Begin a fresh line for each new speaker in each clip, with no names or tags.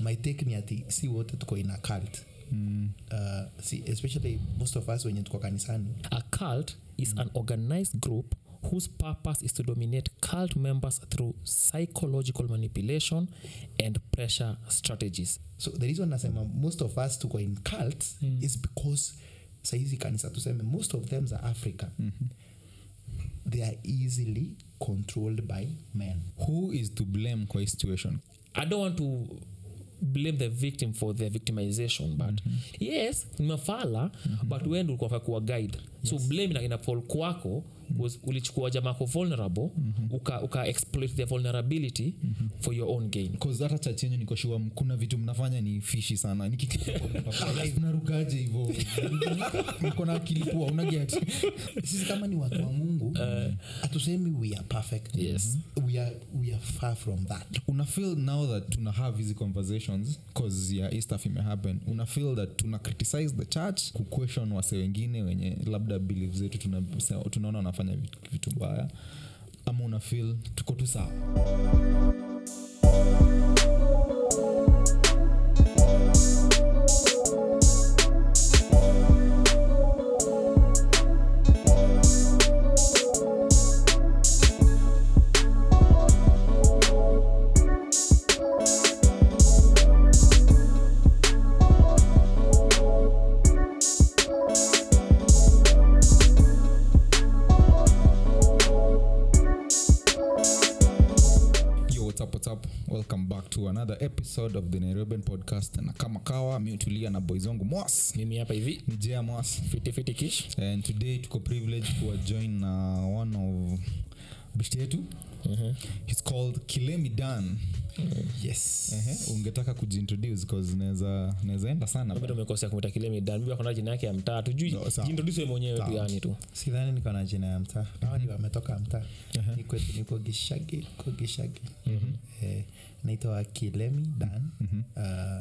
my take ni ati si wote tuko in a cult
Mm.
uh, si, especially most of us wenye tuko kanisani
A cult is an organized group whose purpose is to dominate cult members through psychological manipulation and pressure strategies.
so the reason nasema most of us tuko in cults mm. is because saizi kanisa tuseme most of them are africa mm-hmm. they are easily controlled by men
who is to blame kwa hii situation
I don't want to blame the victim for their victimization but mm-hmm. yes ni mafala mm-hmm. but wendo ulikuwa kuwa guide yes. so blame ina, ina fall kwako was ulichukua jamako vulnerable mm-hmm. uka, uka exploit their vulnerability mm-hmm. for your own gain
Cause hata church yenyu nikoshua kuna vitu mnafanya ni fishi sana nikinarukaje hivo mko na akili poa unaget
sisi kama ni watu wa mungu hatusemi we are perfect
Yes.
we, are, we are far from that
una feel now that tuna have hizi conversations cause ya hii stuff imehappen una feel that tuna criticize the church kuquestion wase wengine wenye labda belief zetu tuna- tunaona wanafanya vitu, vitu mbaya ama una feel tuko tu sawa yo what's up, what's up? welcome back to another episode of the nairobian podcast na kama kawa miutulia na boys wangu mwas
mimi hapa hivi
ni jea mwas
fiti fiti kish
and today tuko privilege kuwa join na one of bishti yetu
Mhm.
its called kilemi dan
yes
Ehe, ungetaka kujiintroduce cause naweza naweza enda sana
bado umekosea kumita kilemi dan bibi akona jina yake ya mtaa tujui
No, sawa.
jintroduce wewe mwenyewe tu
Sawa.
yani tu
sidhani niko na jina ya mtaa hawa ni wametoka mtaa ni kwetu niko gishagi ko gishagi eh, naitwa kilemi dan uh,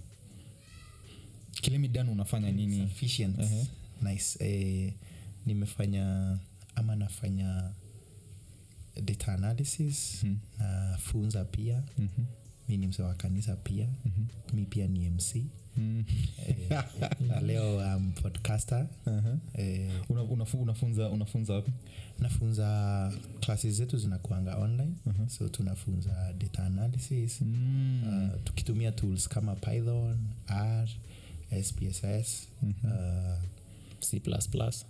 kilemi dan unafanya nini
sufficient
Ehe.
nice eh, nimefanya ama nafanya data analysis
Mhm.
nafunza pia
Mhm.
mi ni mse wa kanisa pia mi pia ni mc
Mm.
eh, na leo um, podcaster
Aha.
eh,
Una- unafu- unafunza unafunza wapi
nafunza classes zetu zinakuanga online so tunafunza data analysis
Mm.
uh, tukitumia tools kama python r spss uh,
c plus plus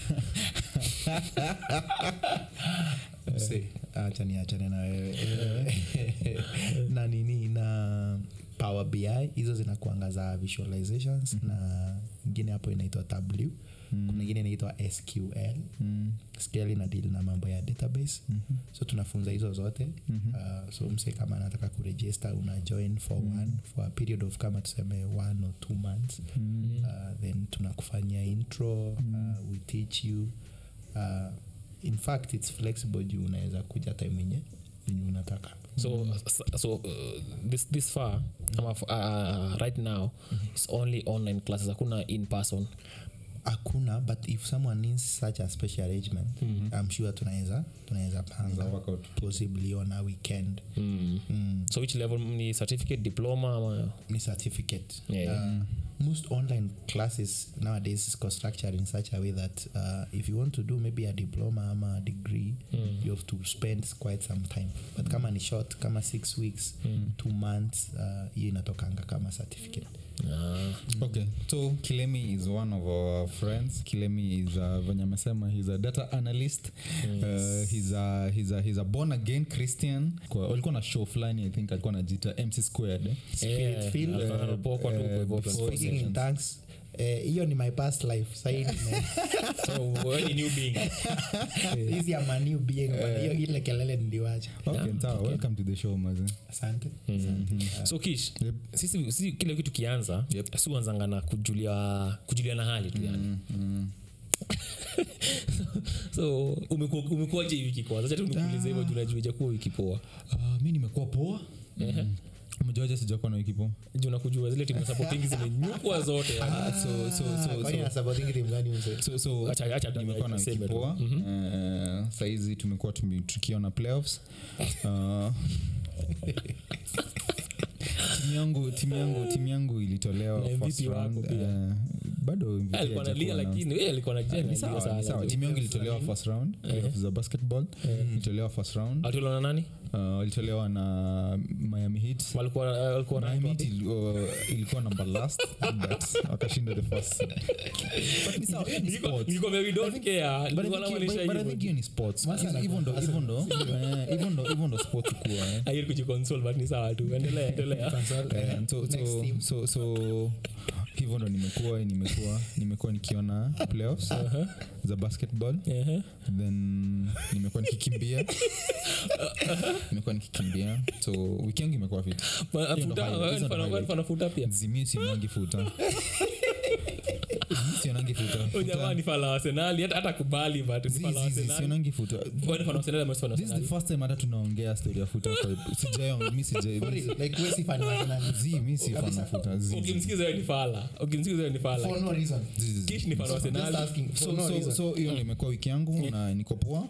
Mse, acha niachane na wewe na nini na power bi hizo zinakuanga za visualizations na ingine hapo inaitwa w kuna ingine inaitwa sql
Mm.
sql ina deal na mambo ya database so tunafunza hizo zote uh, so mse kama anataka kuregister una join for one for a period of kama tuseme one or two months uh, then tunakufanyia intro uh, we teach you uh, in fact its flexible juu unaweza kuja time yenye yenye unataka
so so uh, this this far ama f- uh, right now it's only online classes hakuna in person
hakuna but if someone needs such a special arrangement i'm sure tunaweza tunaweza panga
work out.
possibly on a weekend
mm.
mm.
so which level ni certificate diploma ama
ni certificate
Yeah.
uh, most online classes nowadays is structured in such a way that uh, if you want to do maybe a diploma ama a degree you have to spend quite some time but kama ni short kama six weeks two months uh, hiyo inatokanga kama certificate
ah.
okay so kilemi is one of our friends kilemi is uh, venye amesema he's a data analyst uh, he's a, he's a, he's a born again christian Kwa- walikuwa na show fulani i think alikuwa najita mc squared eh?
Yeah,
filled,
alikuwa
uh,
anapokwa tu
uh,
kwa hivyo
before
kwa
speaking in
sessions.
tongues eh, hiyo ni my past life sahii nime-
so wewe ni new being
hizi am a new being but hiyo ile kelele niliwacha
okay, sawa welcome to the show maze
asante
so kish
Yep.
sisi, sisi kile kitu kianza
Yep.
si uanzanga na kujulia kujulia na hali tu yani so umekuwa- umekuwaje hii wiki kwanza acha tu nikuulize hivyo juu najua haijakuwa wiki poa
uh, mi nimekuwa poa
Ehe.
mjuaje sijakuwa na wiki poa
juu nakujua zile timu supporting zimenyukwa zote yani.
Ah, so, so, so,
kwani
so,
nasupporting timu gani mzee
so, so
Acha- acha tu
nimekuwa na wiki
niseme tu.
poa uh, saizi tumekuwa tumi- tukiona playoffs uh, timu yangu timu yangu timu yangu ilitolewa
Na
first
MVP wako
round
pia.
eh, bado MVP
alikuwa
hajakuwa
nalia
announced.
lakini eh, alikuwa nalia
Ni
analia
sawa,
sana.
ni sawa. timu yangu ilitolewa first round playoffs za basketball ilitolewa first round
Atiolo na nani
uh, walitolewa na miami heat
walikuwa walikuwa
miami
ranked
heat
wapi?
ili- uh, ilikuwa number last but wakashinda the first But ni sawa, hiyo ni
Nilikuwa-
sports.
nilikuwa we don't care.
But I
Nilikuwa
think-
namaanisha
but- but I
hivyo.
think hiyo ni sports
Masa
hivyo ndo hivyo ndo eh, hivyo ndo hivyo ndo sports kuwa eh.
Haiwezi kujiconsole, but ni sawa tu endelea endelea
Eh, so,
Next
so,
team.
so, so hivyo ndo nimekuwa nimekuwa nimekuwa nikiona playoffs za basketball
Ehe.
then nimekuwa nikikimbia nimekuwa nikikimbia so wiki yangu imekuwa fit
Ma-
Hiyo ndo
futa-
highlight,
wewe
hizo ndo
mfano- wewe
highlight.
mfano futa pia
zimi sionangi futa sionangi futa
Huyu jamaa ni fan la Arsenali, hata hata kubali but ni fan la Arsenali.
sionangi futa
Wewe ni fan wa Arsenali ama si fan wa
this is the
Arsenali?
first time hata tunaongea story ya futa kwa sijai mi sijai
For real, like we si fan wa Arsenal.
zi mi si fan wa futa zi zi.
ukimsikiza wewe ni fala ukimsikiza wewe ni fala
For no reason.
Zi, zi, zi.
kish ni fan wa
Just
Arsenali
asking for
so
no
so
reason.
so hiyo ndio imekuwa wiki yangu na niko poa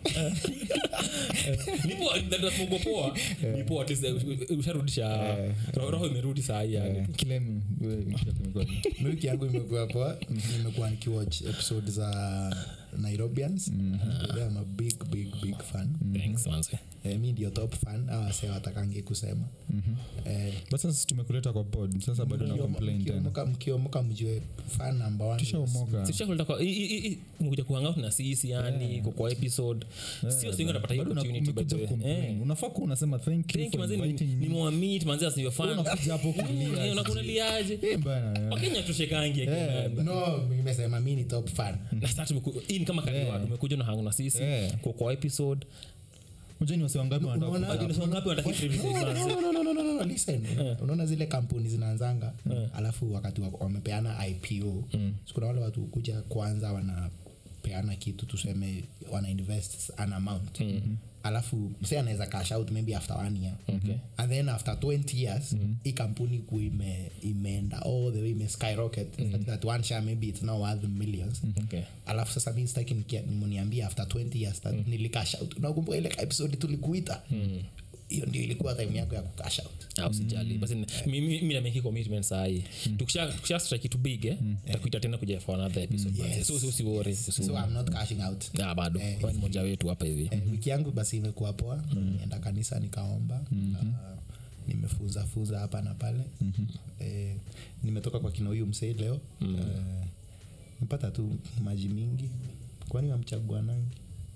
nipo ndasmogo poa nipo at least uh, usharudisha roho roho imerudi saa hii yani
Eh, kile m- wewe wiki yako imekuwa vipi?
Mi wiki yangu imekuwa poa nimekuwa nikiwatch episode za nairobians They are a big big big fan
thanks manze
eh, mi ndio top fan awase watakangi kusema eh,
but sasa tumekuleta kwa pod sasa bado na complain tena
mkiomoka mkiomoka mjue fan number one is-
tushaomoka
sishakuleta kwa i- i- i- mkuja kuhangout na sisi yani kwa- kwa episode sio singi unapata hiyo
Bado na-
opportunity by the
umekuja
way
kucomplain.
Eh.
unafaa kuwa unasema thank you
Thank you,
for
manze, ni-
inviting me.
nimewamit manze as your fan.
Unakuja hapo kulia,
Eh, unakunaliaje
Eh, bana, eh.
wakenya tushekangi
Eh,
no nimesema mi ni top fan
na sasa tumeku- hii ni kama kaliwa tumekuja na hangu na sisi
Eh.
kwa kwa episode
Unajua ni wase wangapi wanataka
Unaona-
kuja
Lakini sio ngapi wanataka hii privilege manze?
No, no, no, no, no, no, no, listen. unaona zile kampuni zinaanzanga alafu wakati wa- wamepeana ipo so kuna wale watu kuja kwanza wanapeana kitu tuseme wana invest an amount alafu mse anaweza cash out maybe after one year and then after 20 years hii kampuni ku ime, imeenda all the way ime skyrocket such that one share maybe it's now worth millions
Okay.
alafu sasa mi sitaki nikia- muniambie after 20 years that nilikash out nakumbuka ile episode tulikuita hiyo ndio ilikuwa time yako ya kucash out
Ah, usijali basi mi- mi mi nameki commitment sahii tukisha tukisha strike kitu big eh takuita tena kuja for another episode manze. so so usiwori
so i'm not cashing out
ah bado wewe ni mmoja wetu hapa hivi
eh, wiki yangu basi imekuwa poa nienda kanisa nikaomba Ah, nimefunza funza hapa na pale eh, nimetoka kwa kina huyu msei leo eh, mpata tu maji mingi kwani wamchagua nangi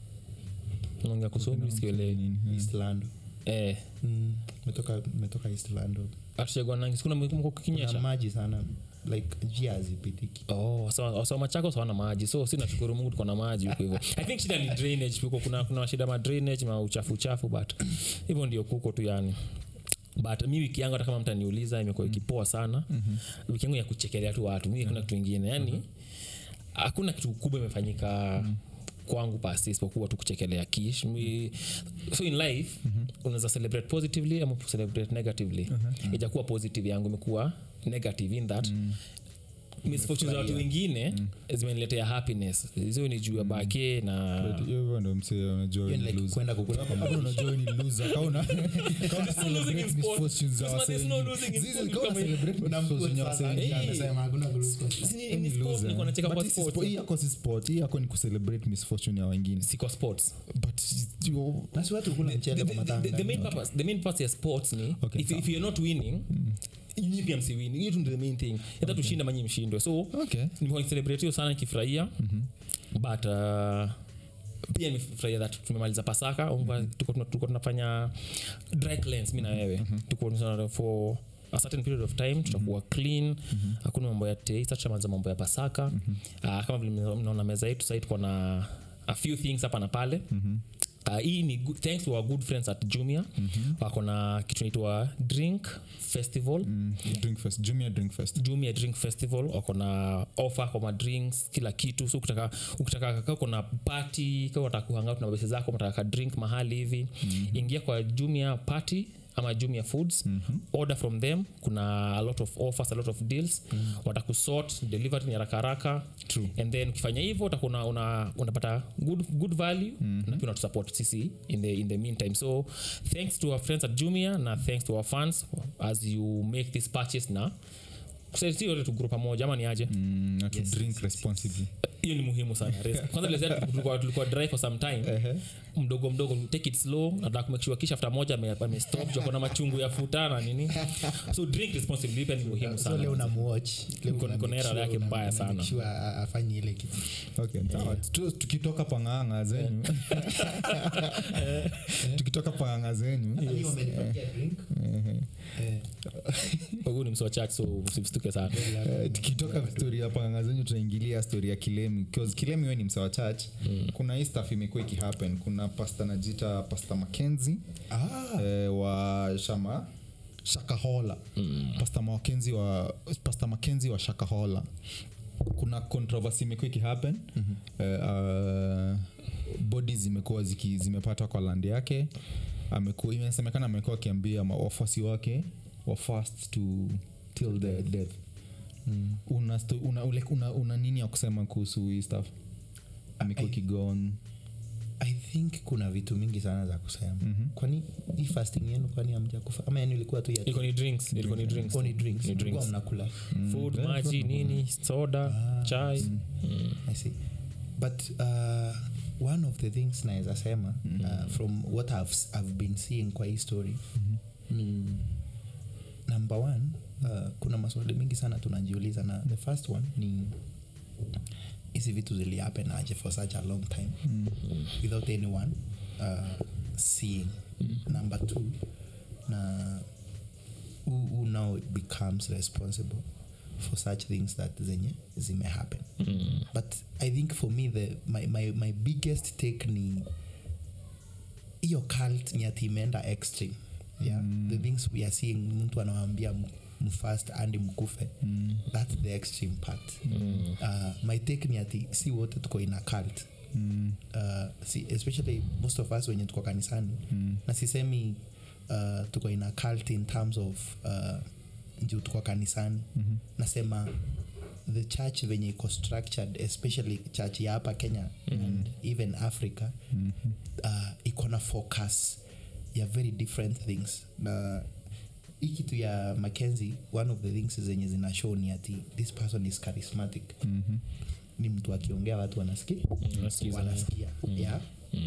naongea kusomi sikielewi
eastland
eh
mm, metoka metoka eastland
atuchagua nangi sikuna mko
kuna
kinyesha
maji sana like njia hazipitiki
Oh, so, so machako sawana maji so si nashukuru mungu tuko na maji huko hivyo i think shida ni drainage huko kuna, kuna shida ma drainage ma uchafu uchafu but hivyo ndio kuko tu yani but mi wiki yangu hata kama mtu aniuliza imekuwa ikipoa sana mm-hmm. wiki yangu ya kuchekelea tu watu mi hakuna kitu ingine yani hakuna kitu kubwa imefanyika kwangu pasi isipokuwa tu kuchekelea kish Mi- so in life mm-hmm. unaweza celebrate positively ama celebrate negatively uh-huh. ijakuwa positive yangu imekuwa negative in that mm misfortune za watu wengine zimeniletea happiness hizo ni juu ya bake na
hivyo ndo msee unajua
Hiyo
wewe
ni
ni
like
loser.
kwenda kukula kwa
Hapo unajua wewe ni loser. Kama una- kama una celebrate
in sport.
misfortunes za
Kusema
wase
there's no
wengine.
losing in
Zizi,
sport
kama una
kama-
celebrate misfortunes ya wase wengine.
amesema hakuna glucose.
Si ni-
Wewe
ni
ni
sport,
loser.
nilikuwa nacheka
But
kwa
hii si
sport.
spo- hii yako si sport hii yako ni kucelebrate misfortune ya wengine
si kwa sports
but you-
Na si watu kula
the,
mchele
the,
kwa matanga.
the, the main purpose the main purpose ya sports ni
Okay,
if,
sawa.
if you're not winning nyinyi pia msiwini hiyo tu ndio the main thing hata tushinda manyi mshindwe so
okay
nimekuwa nikicelebrate hiyo sana nikifurahia but uh, pia nimefurahia that tumemaliza pasaka mm tuko tuna- tuko tunafanya dry cleanse mi na wewe tuko tuna- for a certain period of time tutakuwa clean hakuna mambo ya taste tutamaliza mambo ya pasaka uh, kama vile mna- mnaona meza yetu sahii tuko na a few things hapa na pale Uh, hii ni good, thanks to our good friends at jumia wako na kitu naitwa drink festival
Mm, drink fest jumia drink fest
jumia drink festival wako na offer kwa madrinks kila kitu so ukitaka ukitaka kaa kuna party kaa unataka kuhangout na mabese zako unataka ka drink mahali hivi mm-hmm. ingia kwa jumia party ama jumia foods mm-hmm. order from them kuna a lot of offers a lot of deals mm. watakusort delivery ni haraka haraka
True.
and then ukifanya hivyo utakuwa una, una, unapata good, good value mm-hmm. na pia unatusupport sisi in the, in the meantime so thanks to our friends at jumia na thanks to our fans as you make this purchase na kusaidia yote tuguru pamoja ama ni aje
mm, na to drink responsibly
hiyo ni muhimu sana Res- kwanza tulizia tulikuwa, tulikuwa dry for some time mdogo mdogo take it slow nataka kumake sure kisha after moja ame- amestop juu kuna machungu ya futa na nini so drink responsibly pia ni muhimu
so leo
sana
unamuwatch Leo
Niko-
una
niko na
make
era
sure-
yake
una-
mbaya
una
sana.
make sure a- a- afanye ile kitu
okay, sawa. Tu- tukitoka panganga zenyu tukitoka panganga zenyu
Hii wamenipatia drink. Eh,
huu ni msi wa church so msistuke sana
Eh, tukitoka stori ya panganga zenyu tunaingilia stori ya kilemi bcause kilemi we ni msewa church mm. kuna hii staff imekuwa ikihappen kuna pasta najita pasta makenzi
ah,
eh, wa shama shakahola mm. pasta makenzi wa pasta makenzi wa shakahola kuna controversy imekuwa ikihappen mm-hmm. eh, uh, bodi zimekuwa ziki, zimepata kwa land yake amekuwa imesemekana amekuwa akiambia ma- wafuasi wake wa fast to till the death mm. una, sto- una, ule- una, una nini ya kusema kuhusu hii stuff amekuwa
I-
kigon
i think kuna vitu mingi sana za kusema
Mhm.
kwani hii fasting yenu kwani amja kufa ama yani ilikuwa tu ya
ilikuwa ni drinks ilikuwa ni drinks
Oh, ni drinks
Ni
Mlikuwa
drinks.
mnakula
food maji nini soda chai
i see but uh, one of the things naweza sema uh, from what I've, i've been seeing kwa hii story ni number one uh, kuna maswali mingi sana tunajiuliza na the first one ni hizi vitu zilihappen aje for such a long time without anyone uh, seeing number two na who, who now becomes responsible for such things that zenye zime happen but i think for me the, my, my, my biggest take ni hiyo cult ni ati imeenda extreme yeah the things we are seeing mtu anawambia mfast andi mkufe mm. that's the extreme part mm. uh, my take ni ati si wote tuko ina cult mm. uh, si, especially most of us wenye tuko kanisani mm. na sisemi uh, tuko ina cult in terms of uh, juu tuko kanisani mm-hmm. nasema the church venye iko structured especially church ya hapa kenya mm-hmm. and even africa mm-hmm. uh, iko na focus ya very different things na hii kitu ya mackenzie one of the things zenye zina show ni ati this person is charismatic mm-hmm. ni mtu akiongea watu wanasikia
wanasikiza.
wanasikia yeah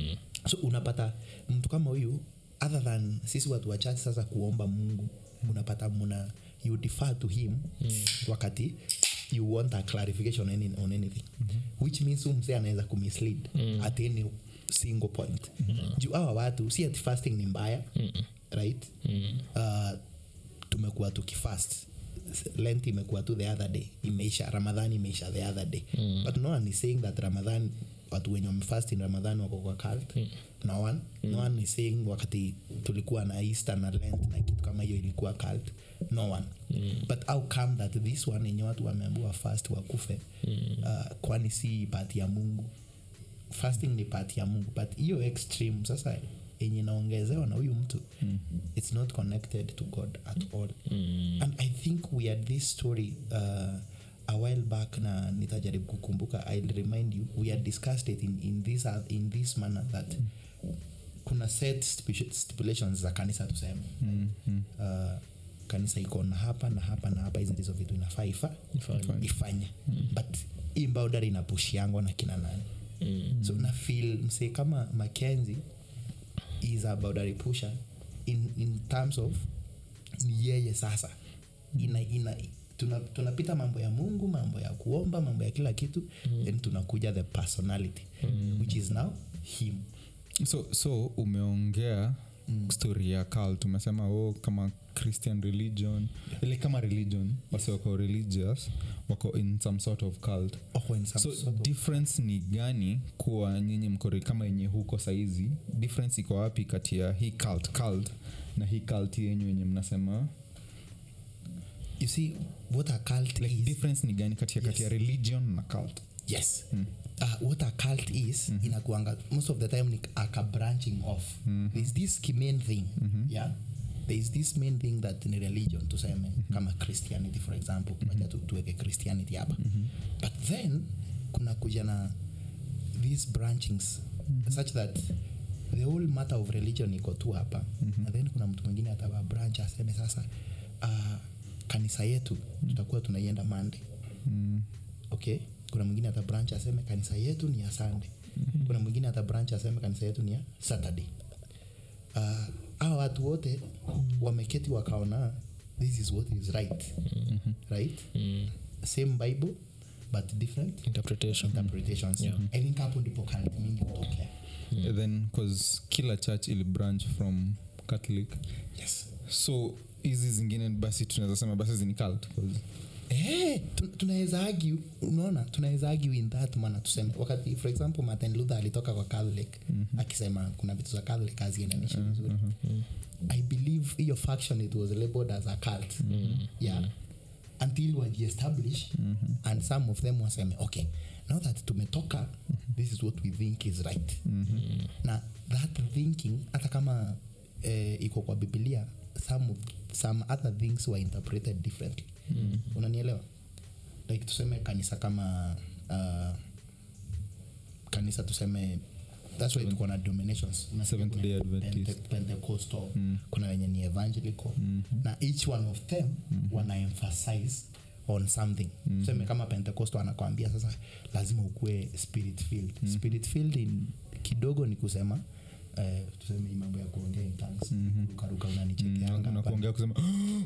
so unapata mtu kama huyu other than sisi watu wachache sasa kuomba mungu unapata muna you defer to him wakati you want a clarification on, any, on anything which means huyu msee anaweza kumislead at any single point juu hawa watu si ati fasting ni mbaya right uh, tumekuwa tukifast lent imekuwa tu the other day imeisha ramadhan imeisha the other day but no one is saying that ramadhan watu wenye wamefast in ramadhan wako kwa cult no one no one is saying wakati tulikuwa na easter na lent na kitu kama hiyo ilikuwa cult no one but how come that this one yenye watu wameambiwa fast wakufe uh, kwani si pati ya mungu fasting ni pati ya mungu but hiyo extreme sasa yenye inaongezewa na huyu mtu mm. it's not connected to god at all mm. and i think we had this story uh, a while back na nitajaribu kukumbuka ill remind you we had discussed it in, in, this, uh, in this manner that kuna set stipu- stipulations za kanisa tuseme mm. uh, kanisa iko na hapa na hapa na hapa hizi ndizo vitu inafaa ifa
Ifanye.
ifanye mm. but hii boundary inapushiangwa na kina nani mm. so na feel msee kama mackenzie is a boundary pusher in, in terms of ni yeye sasa ina, ina, tuna- tunapita mambo ya mungu mambo ya kuomba mambo ya kila kitu mm. then tunakuja the personality mm. which is now him
so so umeongea mm. story ya cult umesema oh, kama christian religion ile kama religion wasi wako religious wako in some sort of cult
oh, in some
so
sort of-
difference ni gani kuwa nyinyi mkore kama yenye huko saizi difference iko wapi kati ya hii cult cult na hii cult yenyu yenye mnasema
you see what a cult
like
is
difference ni gani kati ya kati ya
Yes.
religion na cult
yes uh, what a cult is inakuanga most of the time ni aka branching off there's this main thing yeah there is this main thing that ni religion tuseme kama christianity for example wacha tu, tuweke christianity hapa but then kuna kuja na these branchings such that the whole matter of religion iko tu hapa and then kuna mtu mwingine atawa branch aseme sasa uh, kanisa yetu tutakuwa tunaienda mande okay kuna mwingine ata branch aseme kanisa yetu ni ya sunday kuna mwingine ata branch aseme kanisa yetu ni ya saturday uh, hawa watu wote wameketi wakaona this is what is right right same bible but different
interpretation
interpretations
Yeah.
i think hapo ndipo cult mingi hutokea
And then cause kila church ili branch from catholic
yes
so hizi zingine basi tunaweza sema basi zini cult 'cause
Eh, tu- tunaweza argue unaona tunaweza argue in that maana tuseme wakati for example martin luther alitoka kwa catholic mm-hmm. akisema kuna vitu za catholic haziendanishi vizuri mm-hmm. i believe hiyo faction it was labeled as a cult mm-hmm. yeah until wajiestablish mm-hmm. and some of them waseme okay now that tumetoka mm-hmm. this is what we think is right mm-hmm. na that thinking hata kama eh, iko kwa bibilia some, of, some other things were interpreted differently mm-hmm. unanielewa like tuseme kanisa kama uh, kanisa tuseme that's why tuko na dominations Unasikia
Seventh
kuna
Day Adventist.
Pente- pentecostal kuna wenye ni evangelical na each one of them wana emphasize on something tuseme kama pentecostal anakwambia sasa lazima ukuwe spirit filled spirit filled in kidogo ni kusema eh, tuseme hii mambo ya kuongea in tongues rukaruka unanichekeanga
na
hapa.
kuongea kusema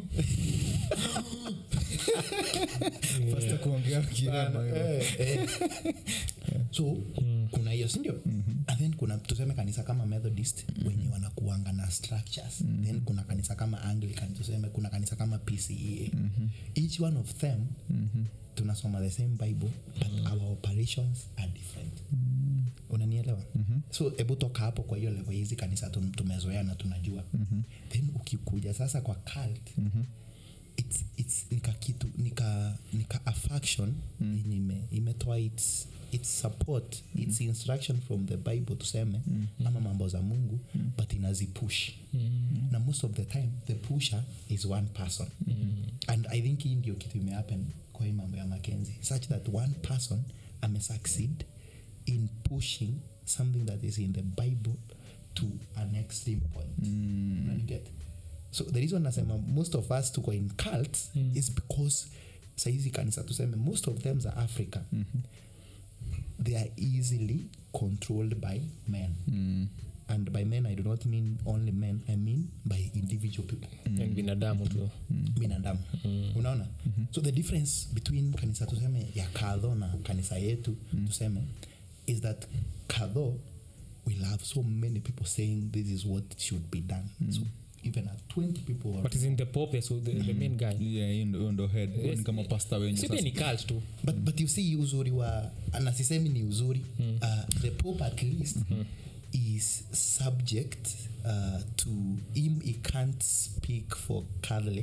Pastor kuongea kirema hivyo.
Eh, eh. so kuna hiyo sindio and then kuna tuseme kanisa kama methodist wenye wanakuanga na structures then kuna kanisa kama anglican tuseme kuna kanisa kama pcea each one of them tunasoma the same bible but our operations are different unanielewa so hebu toka hapo kwa hiyo level hizi kanisa tum- tumezoea na tunajua then ukikuja sasa kwa cult it's, it's nika kitu nika nika a faction yenye ime, imetoa its, its support its instruction from the bible tuseme ama mambo za mungu but inazipush na most of the time the pusher is one person and i think hii ndio kitu imehappen kwa hii mambo ya makenzi such that one person amesucceed in pushing something that is in the bible to an extreme point mm. get so the reason nasema most of us tuko in cults mm. is because saizi kanisa tuseme most of them za africa mm-hmm. they are easily controlled by men
Mm.
and by men i do not mean only men i mean by individual people
and binadamu tu
binadamu unaona so the difference between kanisa tuseme ya kadho na kanisa yetu tuseme is that kadho will have so many people saying this is what should be done so even at 20 people or
but is in the pope so the, the main guy
Yeah, hiyo ndo- hiyo ndo head Huyo ni
Yes.
kama pasta wenye
si pia
sasa
ni cult tu
but, but you see uzuri wa na sisemi ni uzuri uh, the pope at least is subject uh, to him he can't speak for catholic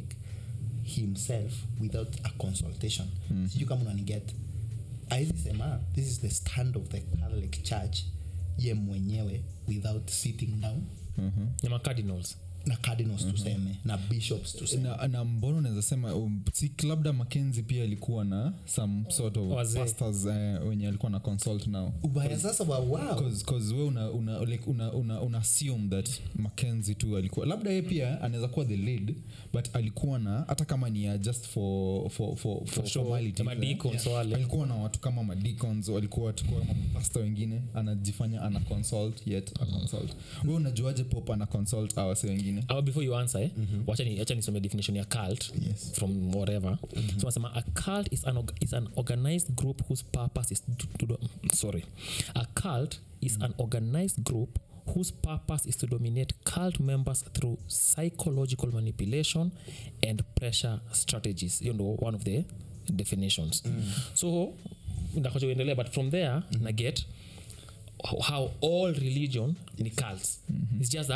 himself without a consultation sijui kama unaniget aizi sema this is the stand of the catholic church ye mwenyewe without sitting down
Mhm.
na macardinals
na cardinals tuseme na bishops tuseme
na, na mbona unaweza sema um, si labda makenzi pia alikuwa na some sort of
Wazee.
pastors uh, wenye alikuwa na consult now
ubaya sasa wa wow
Cause, cause we una, una, like, una, una, una assume that mackenzi tu alikuwa labda ye pia anaweza kuwa the lead but alikuwa na hata kama ni ya just for, for, for, for
sure,
formalities,
kama
eh.
deacons wale.
alikuwa na watu kama madicons walikuwa watu kama mapasta wengine anajifanya ana consult yet a consult we unajuaje pop ana consult awase wengine
ama before you answer eh, wacha ni- wacha nisome definition ya cult
Yes.
from whatever so nasema a cult is an, org- is an organized group whose purpose is to, to do, sorry a cult is an organized group whose purpose is to dominate cult members through psychological manipulation and pressure strategies you know one of the definitions so ndakocha uendelea but from there na get how all religion ni cults it's just that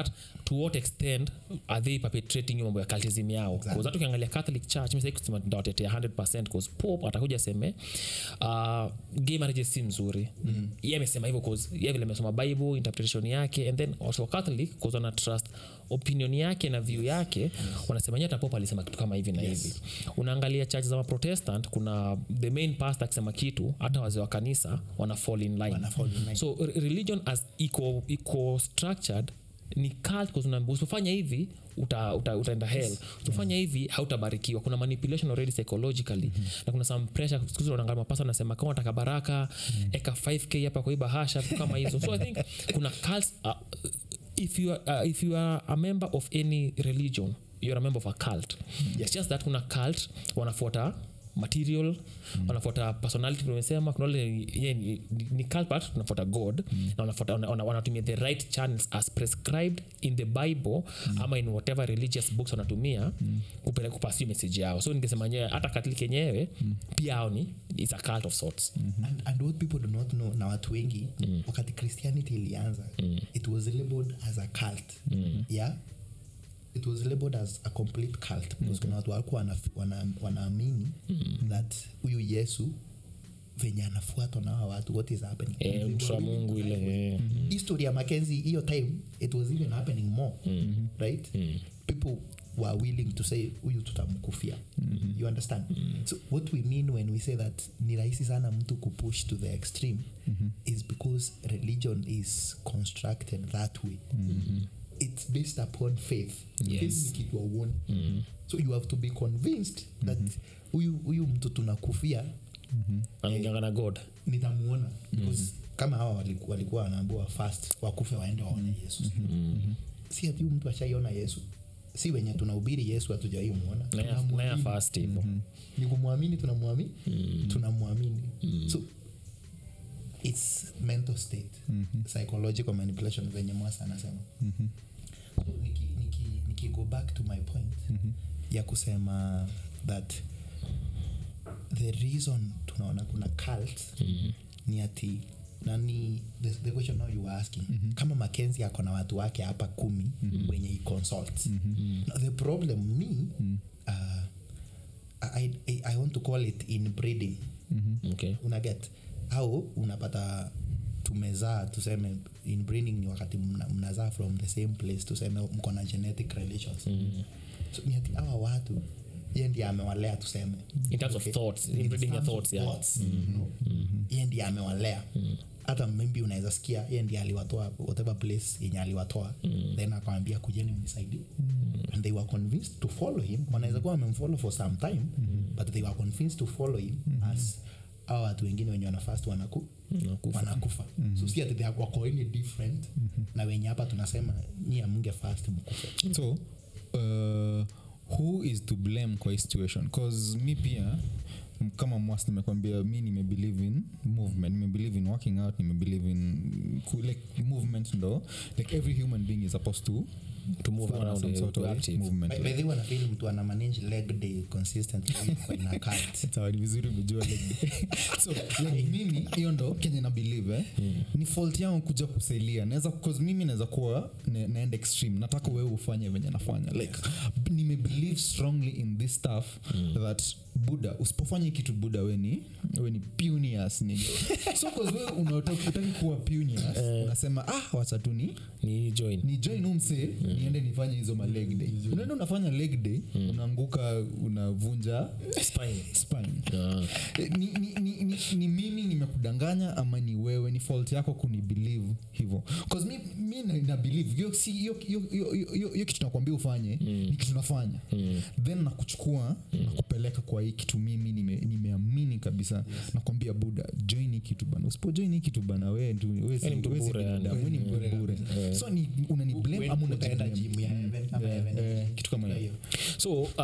to what extent are they perpetrating hiyo mambo ya cultism yao exactly. hata ukiangalia catholic church mi kusema ndawatetea 100 bcause pope atakuja aseme uh, gay marriage si mzuri mm. ye amesema hivyo cause ye vile amesoma bible interpretation yake and then also catholic cause wana trust opinion yake na view yake yes. wanasema nyata pope alisema kitu kama hivi na
Yes.
hivi unaangalia church za maprotestant kuna the main pastor akisema kitu hata wazee wa kanisa wana fall in line
Wana fall in line.
so re- religion as iko iko structured ni cult 'cause unaambiwa usipofanya hivi uta, uta, utaenda hell usipofanya hivi hautabarikiwa kuna manipulation already psychologically na kuna some pressure siku hizi unaangalia mapasa anasema kama unataka baraka eka 5k hapa kwa hii bahasha vitu kama hizo so i think kuna cults uh, if you are, uh, if you are a member of any religion you're a member of a cult it's just that kuna cult wanafuata material mm. wanafuata personality tumesema kuna wale ye ni, ni, ni cult but tunafuata god mm. na wanafuata wana- wana- wanatumia the right channels as prescribed in the bible mm. ama in whatever religious books wanatumia mm. kupeleka kupasi message yao so ningesema nyewe hata katoliki yenyewe mm. pia ao ni is a cult of sorts mm.
and, and what people do not know na watu wengi mm. wakati christianity ilianza mm. it was labeled as a cult mm. yeah it was labeled as a complete cult because kuna watu walikuwa wana- wana- wanaamini that huyu yesu venye anafuatwa na hawa watu what is happening
Eh,
They
mtu wa
were willing
mungu
to die for
ile
it.
eh.
history ya makenzi hiyo time it was even happening more right people were willing to say huyu tutamkufia you understand so what we mean when we say that ni rahisi sana mtu kupush to the extreme is because religion is constructed that way it's based upon faith
Yes.
Faith ni kitu auoni so you have to be convinced that huyu huyu mtu tunakufia
anaingianga na god
nitamuona because kama hawa waliku- walikuwa wanaambiwa fast wakufe waende waone yesu si ati huyu mtu ashaiona yesu si wenye tunahubiri yesu hatujawai muona
naya
Tunamwamini.
fast hivo
ni kumwamini tunamwamini tunamwamini so its mental state psychological manipulation venye mwasa anasema so niki, niki, niki go back to my point ya kusema that the reason tunaona kuna cult ni ati nani the, the question now you were asking kama makenzi ako na watu wake hapa kumi wenye he consults Now, the problem me uh, I, I, i want to call it inbreeding
okay
unaget au unapata tumezaa tuseme inbreeding ni wakati mna- mnazaa from the same place tuseme mko na genetic relations so ni ati hawa watu ye ndiye amewalea tuseme
in terms of thoughts inbreeding your
terms of
thoughts yeah
thoughts, you know. ye ndiye amewalea hata maybe unaweza sikia ye ndiye aliwatoa whatever place yenye aliwatoa then akawambia kujeni mnisaidie and they were convinced to follow him wanaweza kuwa wamemfollow for some time but they were convinced to follow him as awa watu wengine wenye wanafast wanaku
Wanakufa.
wanakufa so si ati they are- wako any different na wenye hapa tunasema nyi amunge fast mkufe
so uh, who is to blame kwa hii situation cause mi pia m- kama mwas nimekwambia mi nimebelieve in movement nimebelieve in working out nimebelieve in ku- like movement ndo like every human being is supposed to
to move
follow
around
some
eh,
sort
to
of
active
movement
By- by the way, wanafeel mtu ana manage leg day consistently kwa ina cult
sawa ni vizuri umejua like, so like mimi hiyo ndo kenye na believe eh? ni fault yangu kuja kusailia naweza cause mimi naweza kuwa ne, naenda extreme nataka wewe ufanye venye nafanya like b- nimebelieve strongly in this stuff that buda usipofanya hii kitu buda we ni we ni punias ni so cause wewe unataka utaki kuwa punias unasema ah wacha tu ni
ni join
ni join umse niende nifanye hizo ma leg day unaenda unafanya leg day unaanguka unavunja
spine
spine
Ah.
Eh, ni, ni, ni, ni, ni mimi nimekudanganya ama ni wewe ni fault yako kunibelieve hivyo bcause mi, mi na, na believe hiyo si hiyo hiyo- hiyo- hiyo- hiyo kitu nakwambia ufanye ni kitu nafanya then nakuchukua nakupeleka kwa hii kitu mimi nime- nimeamini kabisa nakwambia buda join hii kitu bana usipo join hii kitu bana wewe tu wewe si-
Wewe ni mtu
wewe si
bure, yani.
binadamu, wewe ni mtu bure so ni unani blame ama
utaenda
unajiblame
gym ya heaven ama heaven
eh, kitu kama hiyo
hiyo
so uh,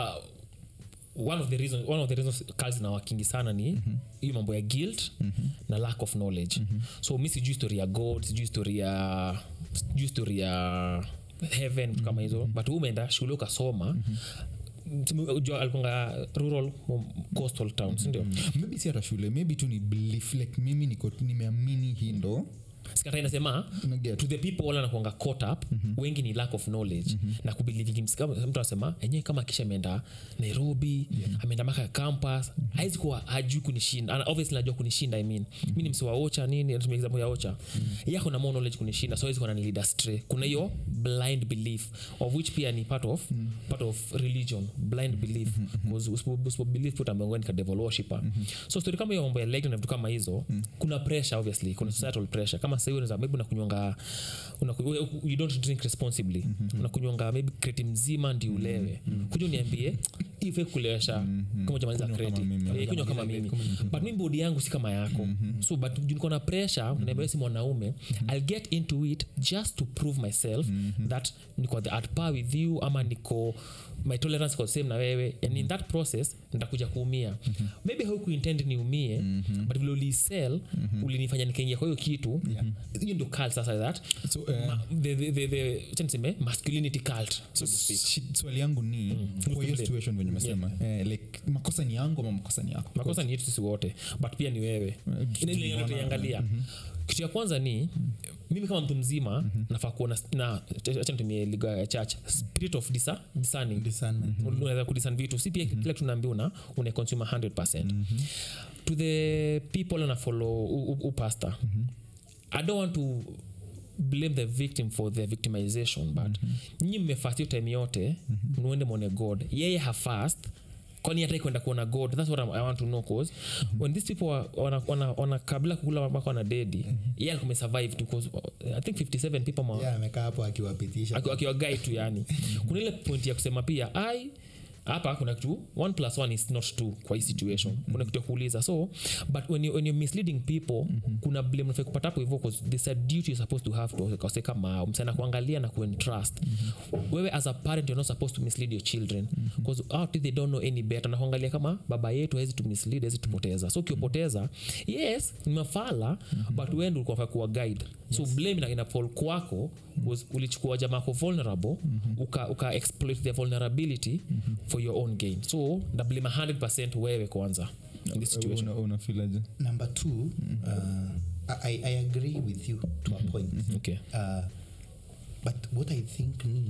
one of the reasons one of the reasons kazi na wakingi sana ni mm-hmm. hiyo mambo ya guilt mm-hmm. na lack of knowledge mm-hmm. so mi sijui story ya god sijui story ya sijui story ya heaven mm-hmm. kama hizo but wewe umeenda shule ukasoma mm-hmm. alikuanga rural um, coastal town sindio
maybe si hata shule maybe tu ni belief like mimi niko nimeamini hii ndo
sikata inasema
Naget.
to the people wale wanakuanga caught up wengi ni lack of knowledge na kubelieve mtu anasema enyewe kama kisha ameenda nairobi ameenda maka campus haizi kuwa hajui kunishinda Ana- obviously najua kunishinda i mean mi ni msi wa ocha nini natumia example ya ocha yako na more knowledge kunishinda so hawezi kuwa nanilid astray kuna hiyo blind belief of which pia ni part of part of religion blind belief Because usipo- usipo believe put ambaye ni ka devil worshipper so story kama hiyo mambo ya legend na vitu kama hizo kuna pressure obviously kuna societal pressure kama sasa hivi unaweza maybe unakunywanga unaku- you don't drink responsibly unakunywanga maybe kreti mzima ndi ulewe kuja uniambie ife kulewesha kama jamaliza kreti
mimi.
Eh, kunywa kama mimi but mi bodi yangu si kama yako so but juu niko na pressure uniambia si mwanaume i'll get into it just to prove myself that niko the at par with you ama niko my tolerance iko same na wewe and in that process nitakuja kuumia maybe haukuintend niumie but vile ulisell ulinifanya nikaingia kwa hiyo kitu hiyo ndio cult sasa that
So, eh,
Ma- the, the, the, the, acha niseme masculinity cult so to speak
Shi- swali yangu ni kwa hiyo situation venye umesema eh, like makosa ni yangu ama makosa ni yako
makosa ni yetu sisi wote but pia ni wewe Ile ile
tuliona,
tunaiangalia kitu ya kwanza ni mimi kama mtu mzima nafaa kuona na acha nitumie lugha ya church spirit of disa, discerning
Discernment.
unaweza kudisan vitu si pia kila kitu naambia una una consumer 100 to the people ana follow upasta i don't want to blame the victim for their victimization but mm-hmm. nyi mmefast hiyo time yote mm-hmm. mwende mwone god yeye hafast kwani hata kwenda kuona god thats what I, i want to know cause mm-hmm. when these people wa- wana, wana, wana kabla kukula mpaka wana dedi mm-hmm. yeye alikuwa amesurvive tu cause uh, i think 57 people ma,
Yeah, amekaa hapo akiwapitisha
Aki- akiwa guy tu yani kuna ile point ya kusema pia ai hapa kuna kitu one plus one is not two kwa hii situation kuna kitu ya kuuliza so but when, you, when you're misleading people kuna blame unafai kupata hapo hivyo because there's a duty you're supposed to have to kase kama msana kuangalia na kuentrust wewe as a parent you're not supposed to mislead your children because out they don't know any better na kuangalia kama baba yetu hawezi tu mislead hawezi tupoteza so ukiopoteza yes ni mafala but wewe ndio ulikuwa unafaa kuwa guide so blame ina, ina fall kwako was ulichukua jamaa ko vulnerable uka, uka exploit their vulnerability for your own gain so na blame 100 wewe kwanza in this situation
Una- unafilaje
number two uh, I, i agree with you to a point
okay
uh, but what i think ni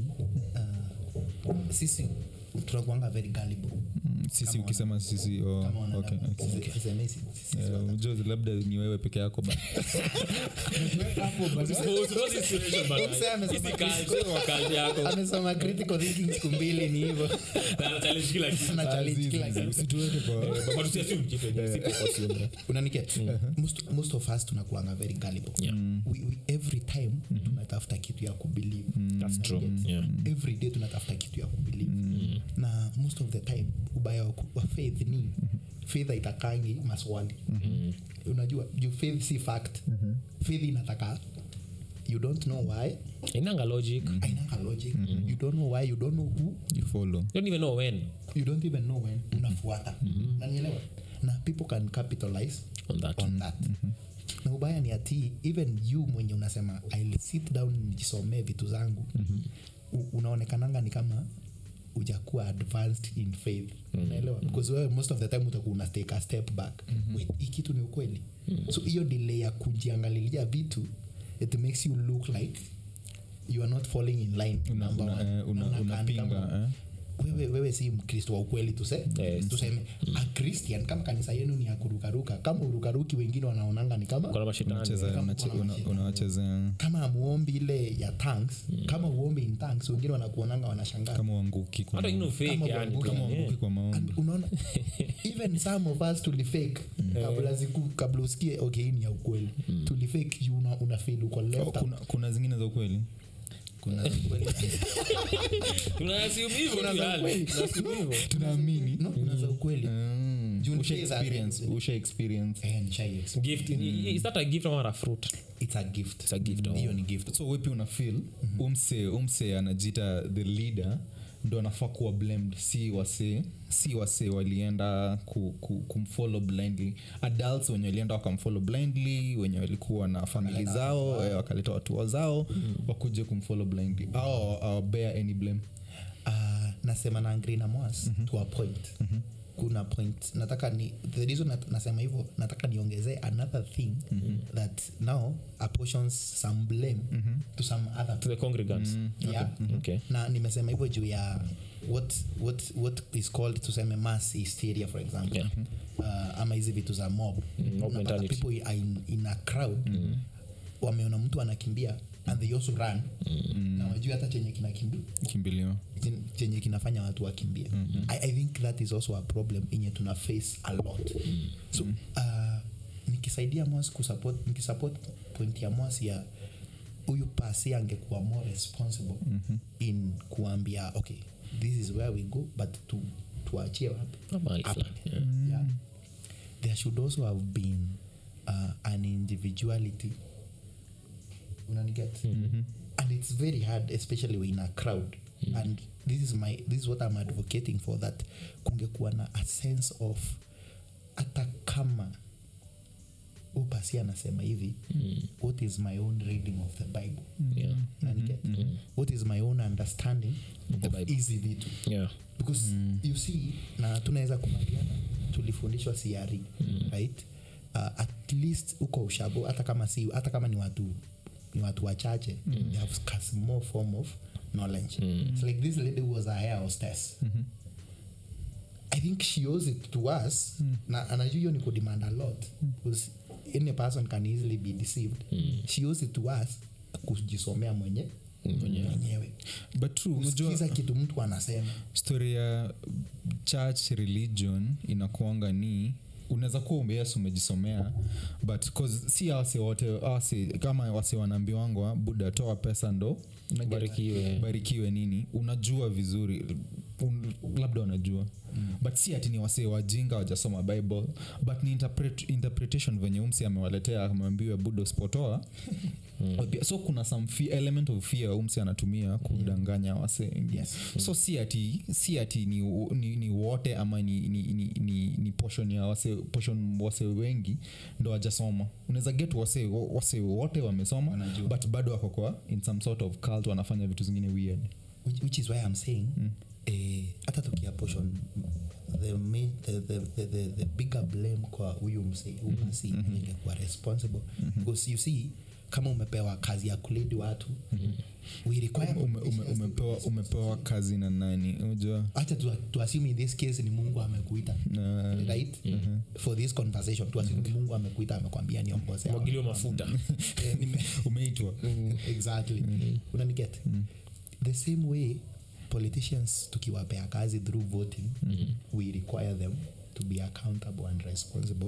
uh, sisi tunakuanga very gullible
Mm, sisi ukisema sisi oh,
kama
okay,
wanadamu.
okay.
Sisi- sisemi sisi- sisi
Eh,
wanadamu.
Jozi, labda ni wewe peke yako ba
amesoma critical thinking siku mbili ni hivyo Ana challenge kila kitu.
usituweke kwa
unaniket most, most of us tunakuanga very gullible
Yeah.
we, we, every time tunatafuta kitu ya kubelieve
That's true.
Unaniget?
Yeah.
every day tunatafuta kitu ya kubelieve na most of the time ubaya wa ku- wa faith ni faith haitakangi maswali unajua juu faith si fact faith inataka you don't know why
inanga logic
ainanga logic you don't know why you don't know who
you follow
you don't even know when
you don't even know when unafuata nanielewa na people can capitalize
on that
on that na ubaya ni ati even you mwenye unasema I'll sit down nijisomee vitu zangu U- unaonekananga ni kama ujakuwa advanced in faith unaelewa because wewe most of the time utakuwa una take a step back wait hii kitu ni ukweli so hiyo delay ya kujiangalilia vitu it makes you look like you are not falling in line
Una-
number
una-
one.
eh, una-
Na unakaa ni
unapinga,
kama-
eh.
wewe, wewe si mkristo wa ukweli tuse,
Yes.
tuseme a christian kama kanisa yenu ni ya kurukaruka kama urukaruki wengine wanaonanga ni kama
kuna mashindano
Unacheza-
Kama
unache-
kuna
una-
mashindano.
unawachezea
kama amuombi ile ya tanks kama uombi in tanks wengine wanakuonanga wanashangaa
kama uanguki kwa
hata ino
maombi.
fake
Kama
yani
uanguka,
kama
Yeah.
uanguki kwa maombi
And unaona even some of us tulifake kabla ziku kabla usikie okay hii ni ya ukweli tulifake you una, una feel uko
Oh,
left
kuna, kuna zingine za ukweli
kuna ukweli
Tunaassume hivyo
Kuna
tu
za
yani.
ukweli.
Tunaassume hivyo.
tunaamini
no kuna za ukweli
Mm.
Juu
Usha
nicheza-
experience usha experience
eh nishai experience.
gift is that a gift or a fruit
it's a gift
it's a gift oh.
hiyo ni gift
so wepi una feel umse umse anajita the leader ndo anafaa kuwa blamed si wasee si wasee walienda ku, ku, kumfollow blindly adults wenye walienda wakamfollow blindly wenye walikuwa na famili zao eh, wakaleta watu wao zao wakuje kumfollow blindly au awabea any blame
uh, nasema na agree na mwas to a point kuna point nataka ni the reason nat, nasema hivyo nataka niongezee another thing mm-hmm. that now apportions some blame mm-hmm. to some other
to the congregants
yeah.
okay
na nimesema hivyo juu ya what, what, what is called tuseme mass hysteria for example
Yeah.
uh, ama hizi vitu za mob
mob
Unapata
mentality.
people are in, in a crowd wameona mtu anakimbia and they also run na wajui hata chenye kinakimbia
kimbilio
chen- chenye kinafanya watu wakimbie I, i think that is also a problem enye tuna face a lot so uh, nikisaidia mos kusupport nikisupport point ya mos ya huyu pasi angekuwa more responsible mm-hmm. in kuambia okay this is where we go but tu, tuachie wapi
Ah, mahali
Up.
fulani, yeah.
yeah. there should also have been uh, an individuality unaniget mm-hmm. and it's very hard especially when in a crowd mm-hmm. and this is my this is what i'm advocating for that kungekuwa na a sense of hata kama upasi anasema hivi mm. what is my own reading of the bible
Yeah.
Unaniget? what is my own understanding
The
of
Bible.
hizi vitu
Yeah.
because mm. you see na tunaweza kubaliana tulifundishwa siari mm. right uh, at least uko ushago hata kama si hata kama ni watu ni watu wachache mm. they have a small form of knowledge mm. it's like this lady was a hair hostess mm-hmm. i think she owes it to us mm. na anajua hiyo ni kudemand a lot because any person can easily be deceived mm. she owes it to us kujisomea mwenye mwenyewe
but true unajua
kusikiza kitu mtu anasema
story ya church religion inakuanga ni unaweza kuwa umees umejisomea but 'cause si awase wote awase kama wase wanaambiwangwa buda toa pesa ndo unaget-
Barikiwe.
barikiwe nini unajua vizuri un, labda unajua mm. but si ati ni wasee wajinga wajasoma bible but ni interpret, interpretation venye umsi amewaletea amewambiwa buda usipotoa mm. so kuna some fear, element of fear umsi anatumia kudanganya wasee wengine
Yes.
so si ati si ati ni, ni, ni wote ama ni, ni, ni, ni, ni portion ya wase portion wase wengi ndo wajasoma unaweza get wase, wase wote wamesoma
Wanajua.
but bado wako kwa in some sort of cult wanafanya vitu zingine weird
which, which is why i'm saying mm. eh, hata tukia portion the, main, the, the, the, the, the bigger blame kwa huyu msei umasi mm-hmm. ingekuwa responsible mm-hmm. because you see kama umepewa kazi ya kulidi watu mm-hmm. we require
ume, ume, umepewa, umepewa kazi na nani unajua
acha tu, tuassume in this case ni mungu amekuita
Na-
right for this conversation tuassume ni mungu amekuita amekwambia niongoze
mwagiliwa mafuta
Eh, nime-
umeitwa
exactly unaniget the same way politicians tukiwapea kazi through voting we require them to be accountable and responsible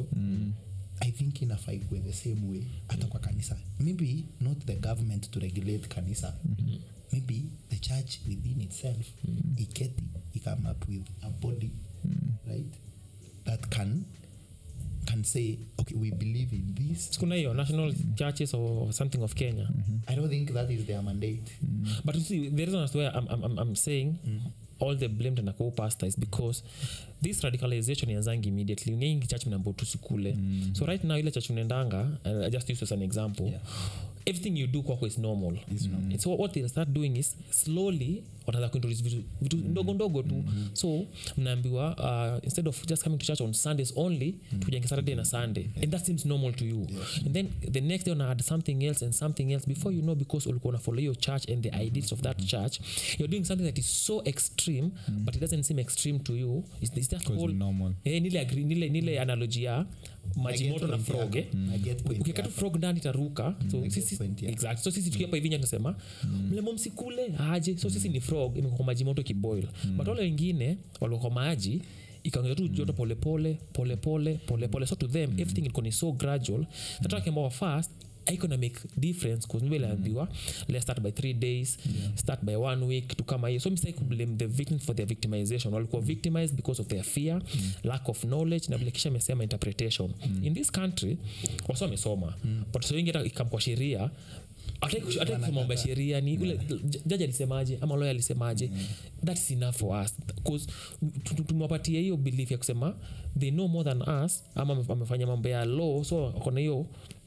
i think inafaa ikuwe the same way hata kwa kanisa maybe not the government to regulate kanisa maybe the church within itself iketi ikame up with a body right that can can say okay we believe in this
kuna hiyo national churches or something of kenya
i don't think that is their mandate
but you see the reason as to why I'm, I'm, I'm, I'm saying all the blame tena kwa pastor is because this radicalization yanzangi immediately nyingi church mnambo tusikule so right now ile church unaendanga uh, I just use as an example
Yeah.
everything you do kwako is normal mm. so what they start doing is slowly wanaanza kuintroduce vitu, vitu ndogo ndogo tu so mnaambiwa uh, instead of just coming to church on sundays only mm. tujenge saturday na sunday and that seems normal to you and then the next day una add something else and something else before you know because ulikuwa una follow your church and the ideals of that church you're doing something that is so extreme but it doesn't seem extreme to you it's, it's that
'Cause
whole
ni normal.
eh, nile, agree, nile, nile analogy ya maji
get
moto na
point
frog
yako.
eh?
I get point
ukikata
yako.
frog ndani itaruka so
get
sisi
point yako.
exactly so sisi tukiapa hivi tunasema mlemo msikule aje so sisi ni frog imekuwa kwa maji moto kiboil but wale wengine walikuwa kwa maji ikaongeza tu joto polepole polepole polepole so to them everything ilikuwa ni so gradual sasa tukiambiwa fast aiko na make difference kuzmbeleambiwa let's start by three days start by one week to kama hiyo so msai kublame the victims for their victimization walikuwa victimized because of their fear lack of knowledge na vile kisha amesema interpretation in this country wasi wamesoma but so wengi hata ikam kwa sheria hata kusema mambo ya sheria ni ule jaji alisemaje ama loya alisemaje thats enough for us bcause tumewapatia hiyo belief ya kusema they know more than us ama wame- wamefanya mambo ya law so kona hiyo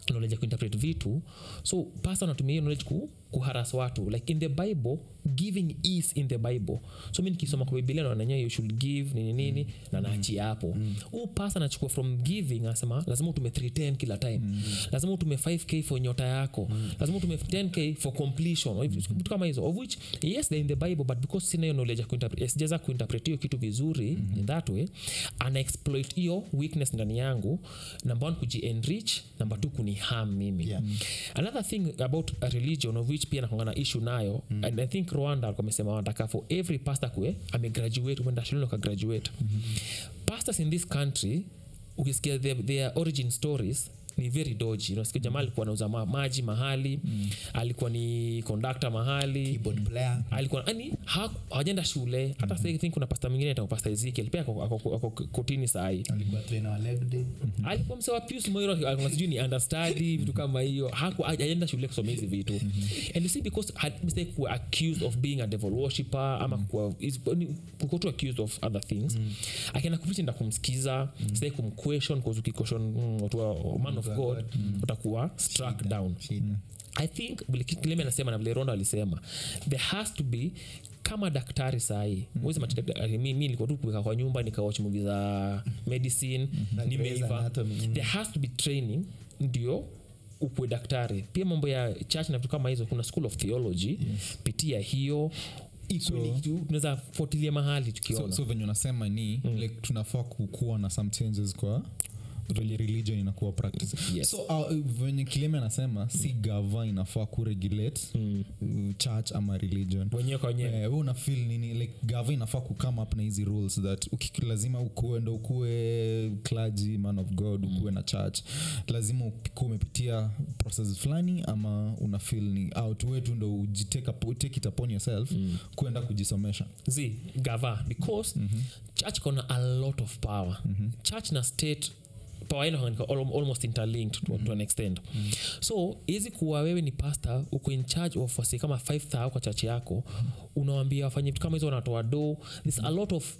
knowledge ya kuinterpret vitu so pasta anatumia hiyo knowledge ku, kuharas watu like in the bible giving is in the bible so mi nikisoma kwa biblia naonanya you should give nini nini mm. na naachia hapo mm. huu pasta anachukua from giving anasema lazima utume 310 kila time mm. lazima utume 5k for nyota yako mm. lazima utume 10k for completion mm. vitu kama hizo of which yes they're in the bible but because sina hiyo knowledge ya kuinterpret eh, sijaweza kuinterpret hiyo kitu vizuri mm-hmm. in that way ana exploit hiyo weakness ndani yangu number one kujienrich number two kuniham mimi
Yeah.
another thing about a religion of which pia nakongana issue nayo mm. and i think rwanda alikuwa amesema wanataka for every pastor kue amegraduate umeenda shuleni ukagraduate mm-hmm. pastors in this country ukisikia their, their origin stories ni very doji unasikia jamaa alikuwa anauza ma- maji mahali mm. alikuwa ni conductor mahali
keyboard player
alikuwa yani hawajenda shule hata mm-hmm. I think kuna pasta mwingine ata pasta ezekiel pia ako- ako ako kotini sahii
alikuwa trainer wa leg day
alikuwa msewa pius moiro alikuwa sijui ni understudy vitu kama hiyo haku aenda shule kusoma hizi vitu and you see because had mistake were accused of being a devil worshipper ama kuwa is- ni- kuko tu accused of other things akienda kupicha nda kumsikiza sitaki kumquestion cause ukiquestion mm, watu wa man of god utakuwa struck down
shida
i think vile ki- kileme anasema na vile ronda alisema there has to be kama daktari sahii mm-hmm. mi nilikuwa tu kuweka kwa nyumba nikawach muvi za medicine
Na Grey's
nimeiva
Anatomy, mm.
there has to be training ndio ukwe daktari pia mambo ya church na vitu kama hizo kuna school of theology yes. pitia hiyo equally
So-
tu- tunaweza fuatilia mahali
so,
tukiona
so venye unasema ni mm. like tunafaa kukuwa na some changes kwa vile religion inakuwa practice
Yes.
so uh, venye kileme anasema si gava inafaa kuregulate mm. church ama religion
wenyewe kwa wenyewe
Eh, we una feel nini like gava inafaa kukame up na hizi rules that uki, lazima ukuwe ndo ukuwe clergy man of god ukuwe na church lazima ukuwe umepitia process fulani ama una feel ni out wetu ndo ujitake up- take it upon yourself mm. kuenda kujisomesha
z gava because mm-hmm. church kona a lot of power mm-hmm. church na state power yenu huwa al- almost interlinked to, to an extent mm-hmm. so hizi kuwa wewe ni pastor uko in charge of wasi kama 5000 kwa church yako unawambia wafanye vitu kama hizo wanatoa do there's a lot of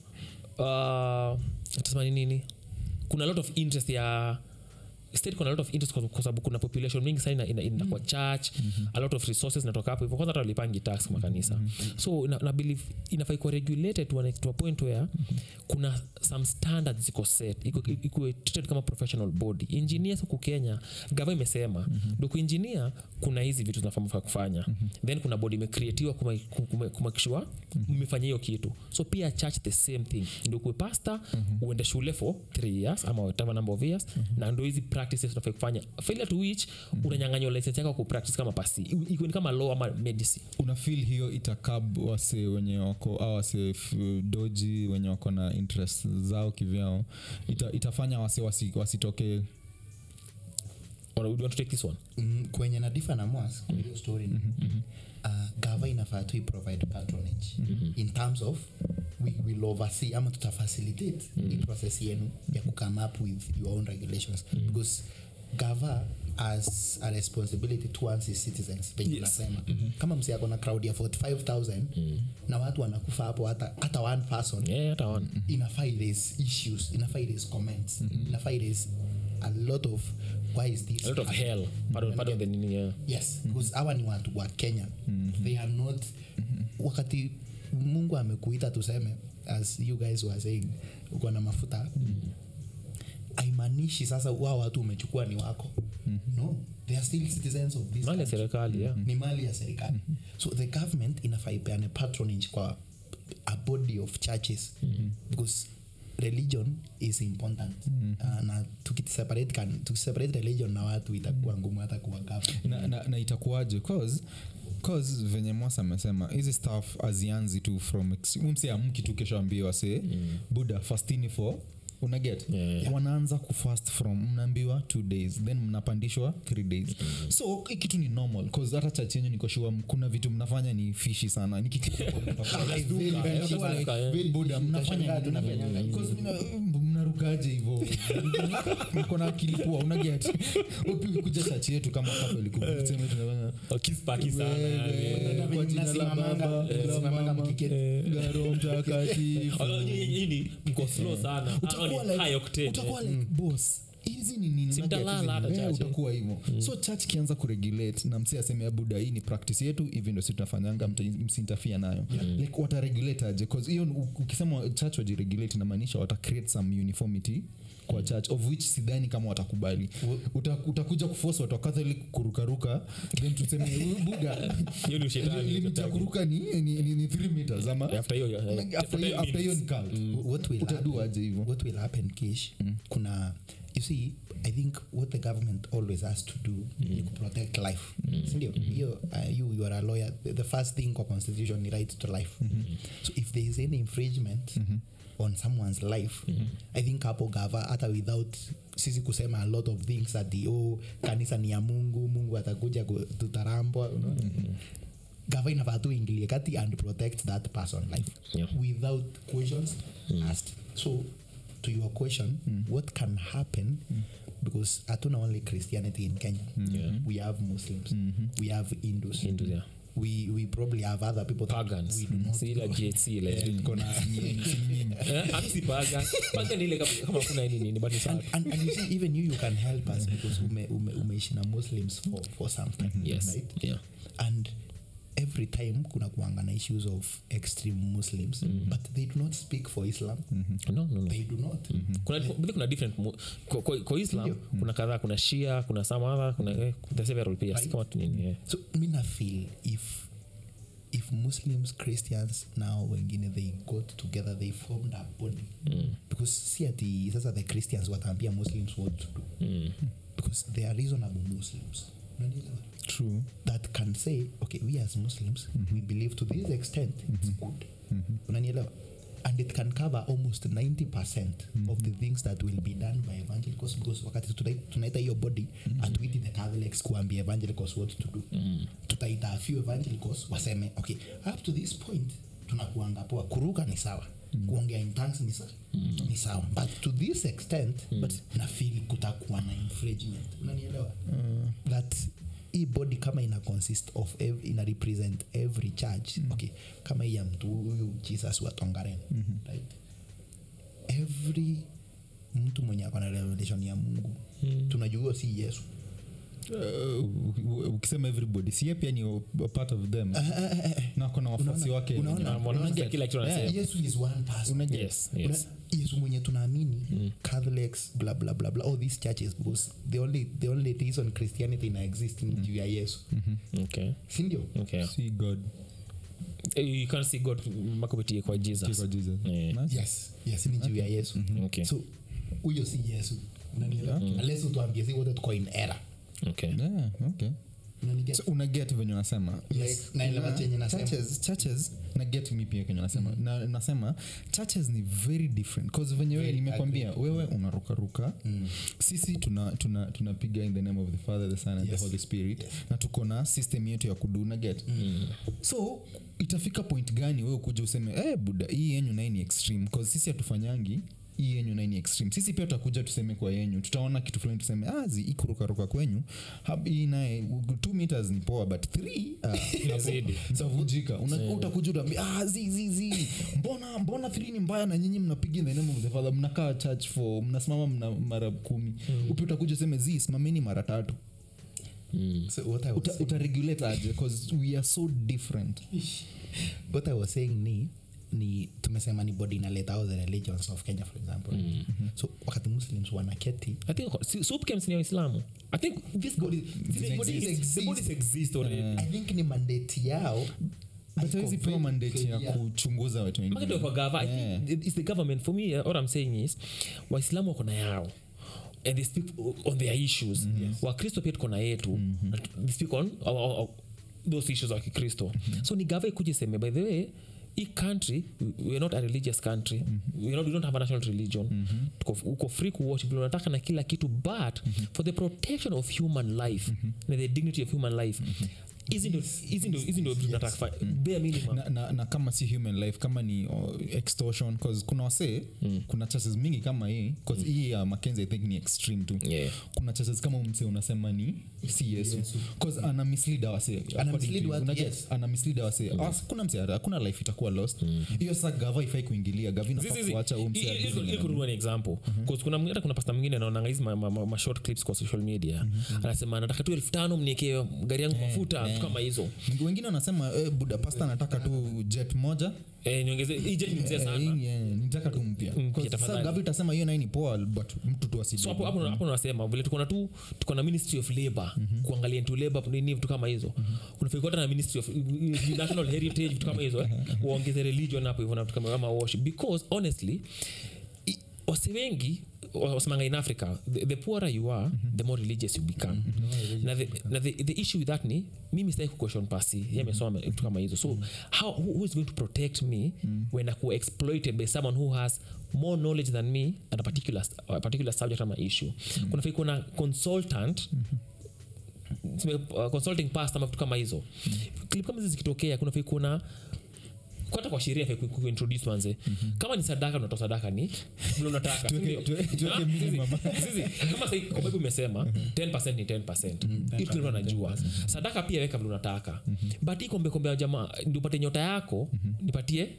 uh, tasema ni nini kuna a lot of interest ya state kuna a lot of interest kwa kwa sababu kuna population mingi sana ina, ina, ina kwa church mm-hmm. a lot of resources natoka hapo hivyo kwanza hata walipangi tax makanisa mm-hmm. so na, na believe inafai kuwa regulated to, an, to a point where mm-hmm. kuna some standards ziko set iko iko treated kama professional body engineers huku kenya gava imesema mm-hmm. doku engineer kuna hizi vitu zinafaa kufanya mm-hmm. then kuna body imecreatiwa kumakishua mmefanya hiyo kitu so pia church the same thing ndio kuwe pastor mm-hmm. uende shule for three years ama whatever number of years mm-hmm. na ndo hizi practices unafaa kufanya failure to which mm-hmm. unanyanganywa license yako kupractice kama pasi ikuwe ni kama law ama medicine
una feel hiyo itakab wase wenye wako au wase f- doji wenye wako na interest zao kivyao ita, itafanya wase wasi- wasitoke
Or do you want to take this one
mm, kwenye na difa na mwas kwa hiyo story ni uh, gava inafaa tu provide patronage in terms of we will oversee ama tutafacilitate mm. i process yenu ya kukame up with your own regulations because gava as a responsibility towards its citizens venye
Yes.
unasema kama msi ako na crowd ya 45000 na watu wanakufa hapo hata, hata one person
yeah hata one
inafaa iraise issues inafaa iraise comments inafaa iraise a lot of why is this
a lot of
happening?
hell pardon pardon the nini yeah
yes because hawa ni watu wa kenya they are not wakati mungu amekuita tuseme as you guys were saying uko na mafuta aimaanishi sasa wao watu umechukua ni wako no they are still citizens of this
mali ya
country
serikali yeah
ni mali ya serikali so the government inafaa ipeane patronage kwa a body of churches because religion is important uh, na tukiseparate kan- tukiseparate religion na watu itakuwa ngumu hata kuwa government
na, na, na itakuwaje cause cause venye mwasa amesema hizi staff azianzi tu from ex- umse amki tu kesho ambiwa se mm. buda fastini for unaget
Yeah.
wanaanza kufast from mnaambiwa two days then mnapandishwa three days mm. so hii kitu ni normal cause hata church yenyu nikoshua kuna vitu mnafanya ni fishi sana Ni kitu-
Very, very
Yeah,
cheap.
like, yeah.
Very
buda
cheap.
mnafanya
Utashangaa
nini?
tunafanyanga hivi.
Because mna- mnarukaje hivo mko na akili poa unaget kuja chachi yetu kama Catholic, tuseme tunafanya
kispaki sana
wewe,
Venye
kwa jina la
mnasimamanga-
Baba, la
mnasimamanga
Mama,
mkiketi.
la Roho Mtakatifu.
hii ni mko slow sana
Utakuwa
Ah, ni
like-
high octane,
utakuwa
yeah.
like, boss hizi ni nini
Si
nugget
mtalala
hizi?
hata
Eh,
church, eh.
utakuwa hivyo so church kianza kuregulate na msi aseme abuda hii ni practice yetu hivi ndo si tunafanyanga mta- msintafia nayo like wataregulate aje 'Cause hiyo u- ukisema church wajiregulate inamaanisha wata create some uniformity kwa church of which sidhani kama watakubali Uta, utakuja kuforce watu wa catholic kurukaruka then tuseme "Huyu buda
Hiyo ni ushetani,
limit ya kuruka ni, ni, ni, ni 3 meters ama
After hiyo, eh,
after
after
hiyo-
hiyo
after hiyo ni cult
what will
utadu
happen,
aje hivyo
what will happen kish kuna you see i think what the government always has to do ni kuprotect life sindio hiyo uh, you, you are a lawyer the, the first thing kwa constitution ni right to life so if there is any infringement on someone's life i think hapo gava hata without sisi kusema a lot of things at the oh, kanisa ni ya mungu mungu atakuja ku- tutarambwa unaona? gava inafaa tu ingilie kati and protect that person life
Yeah.
without questions asked so to your question what can happen because hatuna only christianity in kenya we have muslims we have hindus
Hindus, yeah.
we, we probably have other people that
pagans
we do not
si ila GHC ile Eh, ami si pagan pagan ni ile kama- kama kuna nini nini but ni sawa
and, and you see even you you can help us because ume, ume, umeishi na muslims for, for some time
yes
right
yeah
and every time kuna kuanga na issues of extreme muslims but they do not speak for islam
no no no
they do not
kuna mm kuna different mu- kwa, kwa, kwa islam kuna kadhaa kuna shia kuna some other kuna eh, the several pia si kama tu nini eh.
so mina feel if if muslims christians now wengine they got together they formed a body because si ati sasa the christians wataambia muslims what to do because they are reasonable muslims Unanielewa?
true
that can say okay we as muslims we believe to this extent it's good unanielewa and it can cover almost 90% of the things that will be done by evangelicals because wakati tutai- tunaita hiyo body atuiti the catholics kuambia evangelicals what to do tutaita a few evangelicals waseme okay up to this point tunakuanga poa kuruka ni sawa kuongea in tongues ni sawa ni sawa but to this extent but nafili kutakuwa na infringement unanielewa that hii body kama ina consist of ev, ina represent every church okay kama hii ya mtu huyu jesus wa tongaren right every mtu mwenye akona revelation ya mungu tunajua huyo si yesu
Uh, ukisema everybody sie pia ni a part of them na kuna wafuasi wake
unaona?
wenye-
Na mwanamke
Unaona?
kila kitu anasema
yesu is one person
Unajua?
yes
Una-
yes
yesu mwenye tunaamini catholics bla bla bla bla all these churches because the only, the only reason christianity ina exist ni juu ya yesu
okay
sindio
okay
See God,
Eh, you can't see god makupitie kwa jesus
kwa Jesus.
Yeah.
Nice.
yes yes ni juu ya yesu
okay
so huyo si yesu unanielewa unless utuambie si wote tuko in era
okay
Yeah, okay.
unaniget
so unaget venye unasema
Yes, naelewa chenye nasema.
churches, churches naget mi pia kenye nasema na, nasema churches ni very different cause venye wewe nimekwambia wewe unarukaruka sisi tunapiga tuna, tunapiga in the name of the father the son and
Yes.
the holy spirit na tuko na system yetu ya kudu naget so itafika point gani wewe kuja useme eh buda hii yenyu naye ni extreme cause sisi hatufanyangi hii yenyu naye ni extreme sisi pia tutakuja tuseme kwa yenyu tutaona kitu fulani tuseme ah, zi ikurukaruka kwenyu hab- hii naye two meters ni poa but three ah,
Inazidi.
zavunjika Una- utakuja utaambia ah, zi, zi, zi. mbona mbona three ni mbaya na nyinyi mnapiga in the name of the father mnakaa church for mnasimama mna mara kumi upi utakuja useme zi simameni mara tatu
so what I was
uta, uta regulate aje because we are so different
what i was saying ni ni tumesema ni body inaleta all the religions of kenya for example so wakati muslims wanaketi
I think si- soup camps ni ya Waislamu. I think this body, these bodies,
exist.
the bodies exist already.
i think ni mandate yao
but
Iko
hawezi pewa
very
mandate ya
clear.
kuchunguza watu
Market
wengine
kwa gava. I
Yeah.
think it's the government. For me, uh, what I'm saying is, Waislamu wako na yao and they speak on their issues. Wakristo pia tuko na yetu. and They speak on our, our, our, those issues wa Kikristo. So ni gava ikuje seme by the way hii country we- we're not a religious country we're not, we don't have a national religion Tuko- uko free kuwatch vile unataka na kila kitu but for the protection of human life na the dignity of human life hizi ndo hizi ndo hizi ndo vitu nataka kufanya bare minimum
na, na, na kama si human life kama ni uh, extortion cause kuna wasee mm. kuna chases mingi kama hii cause mm. hii ya makenzi i think ni extreme tu
Yeah.
kuna chases kama mse unasema ni si yesu cause ana mislead awase
Ana mislead watu, yes.
ana mislead awase As- kuna mse hakuna life itakuwa lost hiyo sasa gava ifai kuingilia gava inafaa
Zizi,
kuacha huyu mse
i- i-
agize
ili- ili
nani.
kurudua ni example 'Cause kuna mwingine- hata kuna pasta mwingine anaonanga hizi ma, ma, ma, ma short clips kwa social media anasema nataka tu elfu tano mniekee gari yangu mafuta vitu kama hizo
wengine wanasema eh, buda pasta anataka tu jet moja
eh, niongeze hii jet ni mzee
Eh,
sana
hii, eh, nitaka tu mpya
Mpya,
Cause
tafadhali.
sasa gava itasema hiyo naye ni poa but mtu tu asije
so hapo hapo hapo unasema vile tuko na tu tuko na ministry of labor kuangalia into labor nini vitu kama hizo unafaa kuwa hata na ministry of national heritage vitu kama hizo eh, waongeze religion hapo hivyo na vitu kama kama worship because honestly i- wasi wengi wa- wasemanga in africa the, the poorer you are the more religious you become na, the, na the, the issue with that ni mimi sitaki kuquestion pasi ye amesoma vitu kama hizo so how, who, who is going to protect me when akuwa exploited by someone who has more knowledge than me at a particular, a particular subject ama issue kuna fai kuna consultant tuseme, uh, consulting past ama vitu kama hizo clip kama hizi zikitokea kuna fai kuna hata kwa sheria fai ku- ku- kuintroduce manze kama ni sadaka unatoa sadaka ni vile unataka
Tuweke-
sindio?
tuwe- tuweke
Ah,
minimum.
sisi- sisi, kama sai kwa bible imesema 10 ni 10 Hiyo kila mtu anajua sadaka pia weka vile unataka but hii kombe kombe ya jamaa ndio upate nyota yako nipatie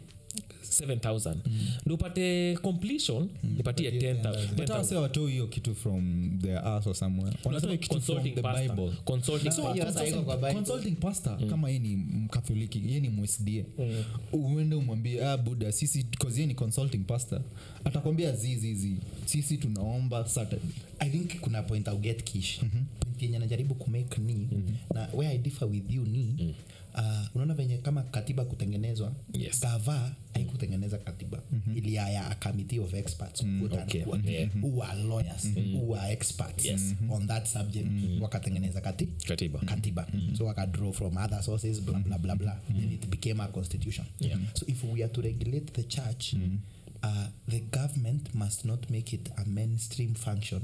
7000 ndio upate completion nipatie 10000
but hao sasa watoi hiyo kitu from their ass or somewhere wanatoa hiyo kitu from
Consulting
the
pastor.
bible
Consulting
So,
pastor.
hiyo sasa iko kwa Bible.
consulting pastor kama ye ni mkatholiki ye ni msda uende umwambie ah, buda sisi cause ye ni consulting pastor atakwambia zizizi sisi tunaomba saturday
i think kuna point au get kish point yenye najaribu kumake ni na where i differ with you ni uh, unaona venye kama katiba kutengenezwa
Yes.
gava haikutengeneza katiba iliaya a committee of experts quote
okay.
unquote,
Yeah.
who are lawyers who are experts
Yes.
on that subject wakatengeneza kati
Katiba.
katiba so wakadraw from other sources blah blah blah blah and it became a constitution
Yeah.
so if we are to regulate the church uh, the government must not make it a mainstream function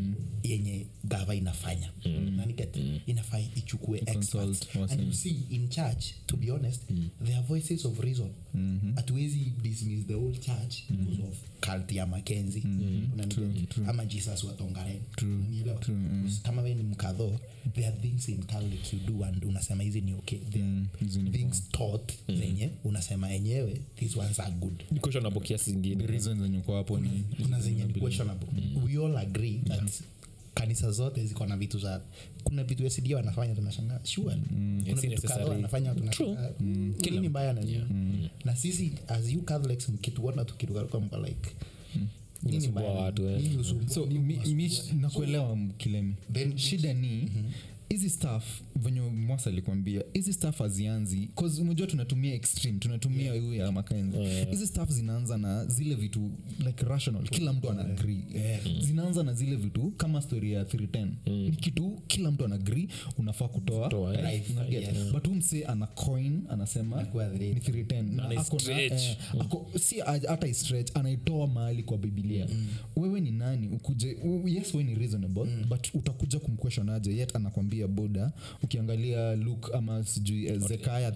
yenye gava inafanya naniget inafaa ichukue
Consult
experts
wase.
and you see in church to be honest there are voices of reason hatuwezi dismiss the whole church because of cult ya makenzi Unaniget? ama jesus watongaren Unanielewa? Because kama we ni mkadho there are things in catholic you do and unasema hizi ni okay there are
hizi ni
things taught zenye unasema enyewe these ones are good
Ni questionable kiasi zingine
the reason zenye uko hapo ni
kuna zenye ni questionable we all agree that kanisa zote ziko na vitu za kuna vitu sd wanafanya tunashangaa sure kuna
It's
vitu
necessary.
kadhaa wanafanya tunashangaa
Kila
nini mbaya na nini na sisi as you catholics mkituona tukirukaruka mko like nini
Mnasumbua
mbaya na
watu,
nini?
eh.
Nini usumbua?
so
Nini
mi, mi,
unasumbua?
nakuelewa kilemi
Then-
shida ni hizi staff venye mwasa alikwambia hizi staff hazianzi cause umejua tunatumia extreme tunatumia hiyo ya makenzi hizi staff zinaanza na zile vitu like rational kila mtu ana agree zinaanza na zile vitu kama story ya 310 ni kitu kila mtu ana agree unafaa kutoa
Kutoa,
eh,
Right,
unaget?
yes.
but huu mse ana coin anasema
Anakuwa
ni
310.
310 na
Ana
ako na-
stretch.
eh, ako, si a- hata stretch anaitoa mahali kwa bibilia wewe ni nani ukuje u- yes we ni reasonable but utakuja kumquestion aje yet anakwambia boda ukiangalia luk ama sijui eh, zekaya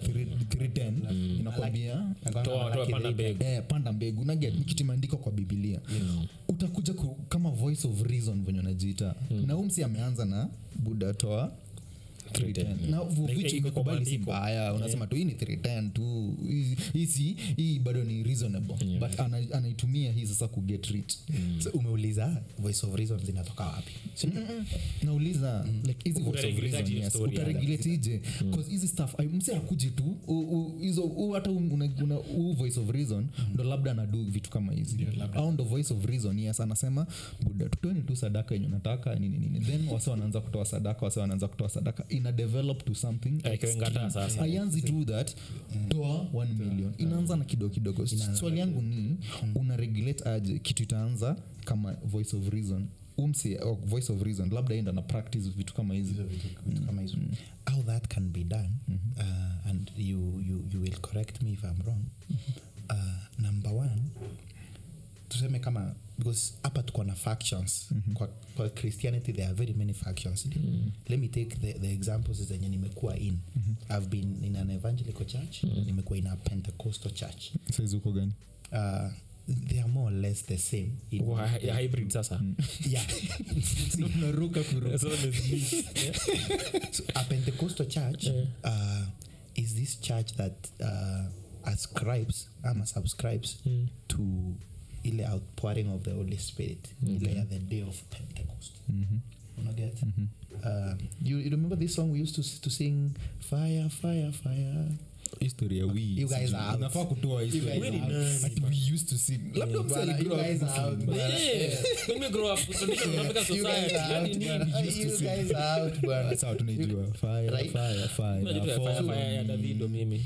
310 inakwambia
Nakwambia
Toa- toa
malaki
panda
they-
mbegu.
Eh, panda mbegu naget ni kitu imeandikwa kwa bibilia utakuja ku, kama voice of reason venye unajiita na umsi ameanza na buda toa 310. na of
Like,
which
iko kwa
imekubali si
maandiko.
mbaya unasema tu hii ni 310 tu Hii- hii si hii bado ni reasonable but ana, anaitumia hii sasa kuget rich
So, umeuliza voice of reason zinatoka wapi Si ndio?
nauliza like hizi voice of
Utaregulate
reason,
hiyo
yes.
story,
utaregulate ije cause hizi stuff ai- mse akuji tu u- u- hizo u- hata u- una- una- huu voice of reason ndo labda anadu vitu kama hizi au ndo voice of reason yes anasema buda tutoeni tu sadaka yenye unataka nini nini then wase wanaanza kutoa sadaka wase wanaanza kutoa sadaka ina develop to something
Ikiwa ngata sasa.
aianzi tu that toa 1 million inaanza na kidogo kidogo swali yangu ni una regulate aje kitu itaanza kama voice of reason umsi or voice of reason labda enda na practice vitu kama hizi
vitu kama hizo how that can be done uh, and you, you, you will correct me if i'm wrong uh, number one tuseme kama because hapa tuko na factions mm-hmm. kwa, kwa christianity there are very many factions mm-hmm. let me take the, the examples zenye nimekuwa in mm-hmm. i've been in an evangelical church mm-hmm. nimekuwa in a pentecostal church
saizi uko gani
uh, they are more or less the same in,
Wa- hi- hybrid sasa
yeah
unaruka
As long as me. Yeah.
so a pentecostal church
Yeah.
uh, is this church that uh, ascribes ama subscribes
Mm.
to ile outpouring of the holy spirit ile ya the day of pentecost unaget uh, you, you remember this song we used to, to sing fire fire fire
history ya we
You guys
sijui.
are out.
unafaa kutoa
You
history.
guys
are out.
Nani? Ati we used to sing labda msee
Bwana,
aligrow
you
up
guys are out,
singing.
bwana.
Yeah. When we grow up, traditional African
You guys
society,
are
yani
out,
nini?
bwana. You guys are out, bwana.
sawa tunaijua fire
Right.
fire fire
Unajua tu ya fire,
follow
fire ya
me.
Davido mimi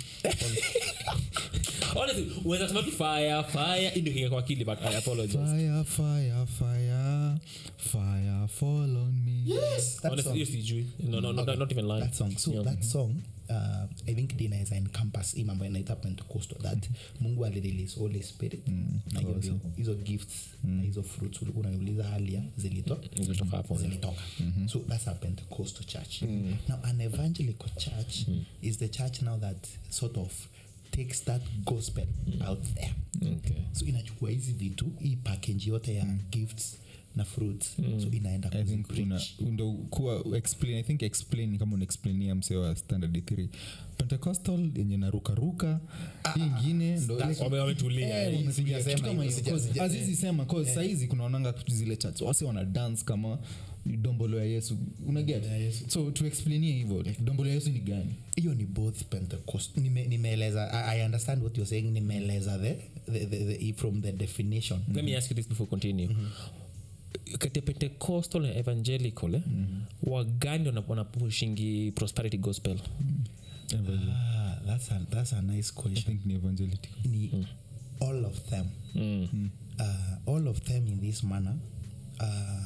honestly unaweza sema tu fire fire hii ndio kinga kwa akili but i apologize
fire fire fire fire fall on me
That
honestly
song.
hiyo sijui no no no not even lying
that song so
Yeah.
that song uh, i think dinaweza encompass hii mambo inaita pentecostal that mungu alirelease holy spirit na hiyo ndio hizo gifts na hizo fruits ulikuwa unaniuliza halia zilito
Zilitoka hapo, yeah.
zilitoka so that's a pentecostal church now an evangelical church is the church now that sort of takes that gospel out there
okay
so inachukua hizi vitu hii package yote ya gifts na fruits so inaenda
i think una
kuzipreach.
ndo kuwa explain i think explain kama unaexplainia msee wa standard 3 pentecostal yenye narukaruka hii ingine ndo ile-
Wame- wametulia
Eh, wametulia.
Sijasema
Kitu kama
hiyo,
hiyo.
sija-
Cause
sija-
azizi sema cause saizi kunaonanga zile church wasi wana dance kama dombolo ya yesu unaget so tuexplainie hivyo like, dombolo ya yesu ni gani
hiyo ni both pentecost Nime- nimeeleza I, i understand what you're saying nimeeleza the, the, the, the, from the definition
let me ask you this before we continue kati ya pentecostal na evangelical eh, wagani wana- wanapushingi prosperity gospel
Evangel-
ah, that's, a, that's a nice
i
question
think ni evangelical
ni all of them
mm.
uh, all of them in this manner uh,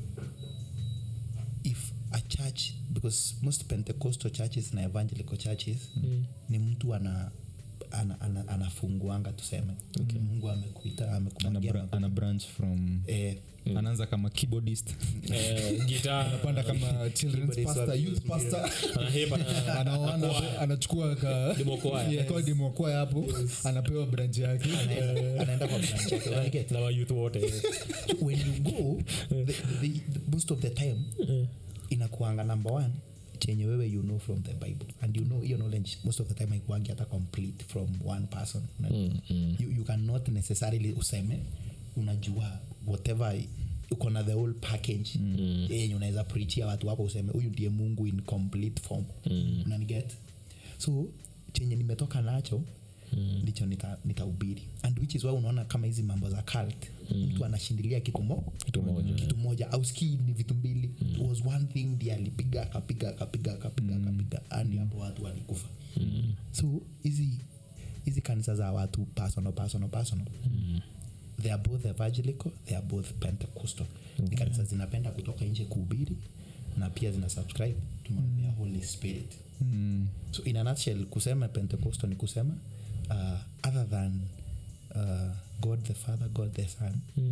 if a church because most pentecostal churches na evangelical churches ni mtu ana ana- ana- anafunguanga tuseme mungu amekuita
ana,
amekumwagia
bra- ana branch from
eh,
anaanza kama keyboardist
eh, gitaa
anapanda kama children's
Keyboardist
pastor
wa-
youth pastor
anahepa na-
Ana- ana- anachukua ka
Demo choir.
Yeah, kwa demo choir hapo anapewa branch yake
anaenda anaenda kwa branch yake unaget?
na wayouth wote
when you go the, the, the, most of the time inakuanga number one chenye wewe you know from the bible and you know hiyo knowledge most of the time haikuangi hata complete from one person
Mm, mm.
you, you cannot necessarily useme unajua whatever uko na the whole package mm. yenye unaweza preachia watu wako useme huyu ndiye mungu in complete form mm. unaniget so chenye nimetoka nacho ndicho nita- nitaubiri and which is why unaona kama hizi mambo za cult mtu anashindilia kitu mo
Kitu moja.
kitu moja au skii ni vitu mbili It was one thing ndi alipiga akapiga akapiga akapiga akapiga andi hapo watu walikufa so hizi hizi kanisa za watu personal personal personal they are both evangelical they are both pentecostal ni kanisa zinapenda kutoka nje kuhubiri na pia zina subscribe to mambo ya holy spirit
Mm.
so in a nutshell kusema pentecostal ni kusema uh, other than uh, god the father god the son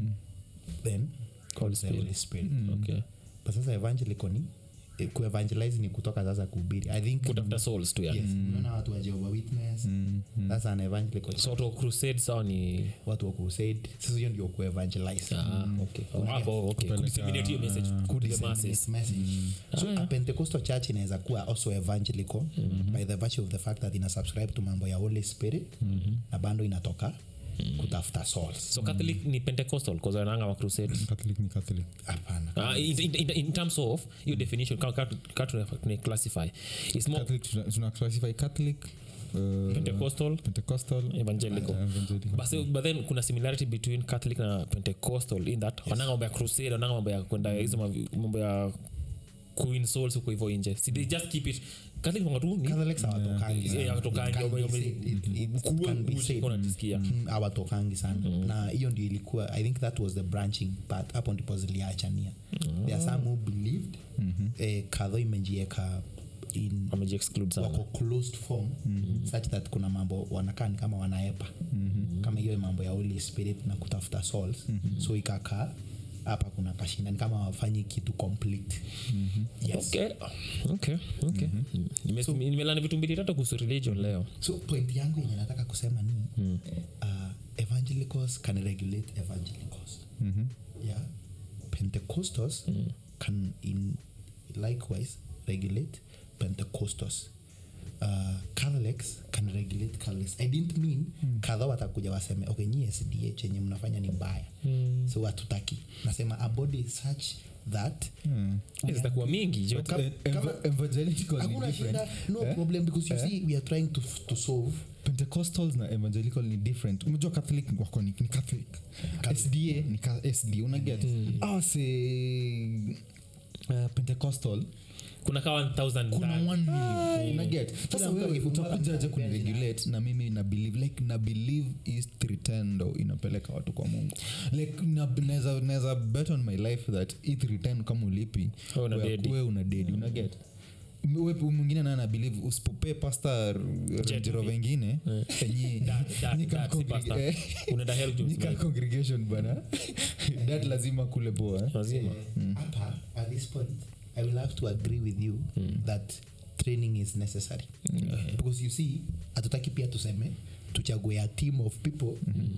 then
Holy
the
Spirit.
holy spirit
okay
but sasa evangelical ni eh, kuevangelize ni kutoka sasa kuhubiri i think
kutafuta souls tu
yes,
yani
unaona watu wa Jehovah witness that's an evangelical
so watu wa crusade sawa ni
watu wa crusade sasa hiyo ndio kuevangelize
ah, okay hapo okay kudisseminate hiyo message to the masses
Disseminate message. so a pentecostal church inaweza kuwa also evangelical by the virtue of the fact that ina subscribe to mambo ya holy spirit na bando inatoka kutafuta souls
so catholic ni pentecostal cause wananga wa crusade
catholic ni catholic
hapana
Uh, in, in, in, in terms of your definition ka- ka- ka tuna- tuna classify it's more
catholic tuna- tuna classify catholic uh,
pentecostal
pentecostal
evangelical
uh, evangelical
but, so, but then kuna similarity between catholic na pentecostal in that wananga mambo ya crusade wananga mambo ya kwenda hizo mavi- mambo ya queen souls huko hivyo nje si they just keep it catholic mambo tu ni
Catholics hawatokangi sana.
Yeah, hawatokangi,
It can be
wame-
said. It- it- it
Kuwe
can be
uchi,
said.
unajisikia.
Mm, hawatokangi sana na hiyo ndio ilikuwa i think that was the branching part hapo ndipo ziliachania there are some who believed eh, kadho imejieka in
wamejiexclude sana
wako closed form mm-hmm. such that kuna mambo wanakaa ni kama wanaepa mm-hmm. kama hiyo mambo ya holy spirit na kutafuta souls mm-hmm. so ikakaa hapa kuna kashinda ni kama wafanyi kitu complete mm-hmm. yes.
okay okay okay Nime- nimelani vitu mbili tatu kuhusu religion leo
so point yangu yenye nataka kusema ni mm. uh, evangelicals can regulate evangelicals
Mhm.
yeah pentecostals mm. can in likewise regulate pentecostals uh, catholics can regulate catholics i didn't mean mm. kadha watakuja waseme okay nyi sda chenye mnafanya ni mbaya mm. so hatutaki nasema a body such that
Mm.
Hizi zitakuwa mingi jo
But, eh, ev- evangelical ni
hakuna
different.
shida no problem because you see we are trying to, to solve
pentecostals na evangelical ni different umejua catholic wako ni, ni catholic sda ni ka, sd unaget mm. awase uh, pentecostal
kuna kaa 1000
kuna
ndani.
1 million unaget sasa
Kila mtu
wewe
akifungua
utakujaje
account
kuniregulate na mimi na believe like na believe is 310 ndo inapeleka watu kwa mungu like na- naweza naweza bet on my life that i 310 kama ulipi
Wewe una
we-
dedi.
we una dedi unaget We- mwingine naye anabelieve usipopee pasta renjero wengine enyi-
Dad, dad,
nyi kama
dad, si pasta.
congreg- eh,
unaenda hell juu
nyi kama
like,
congregation bana dat lazima kule poa eh.
lazima
hapa at this point i will have to agree with you that training is necessary because you see hatutaki pia tuseme tuchague a team of people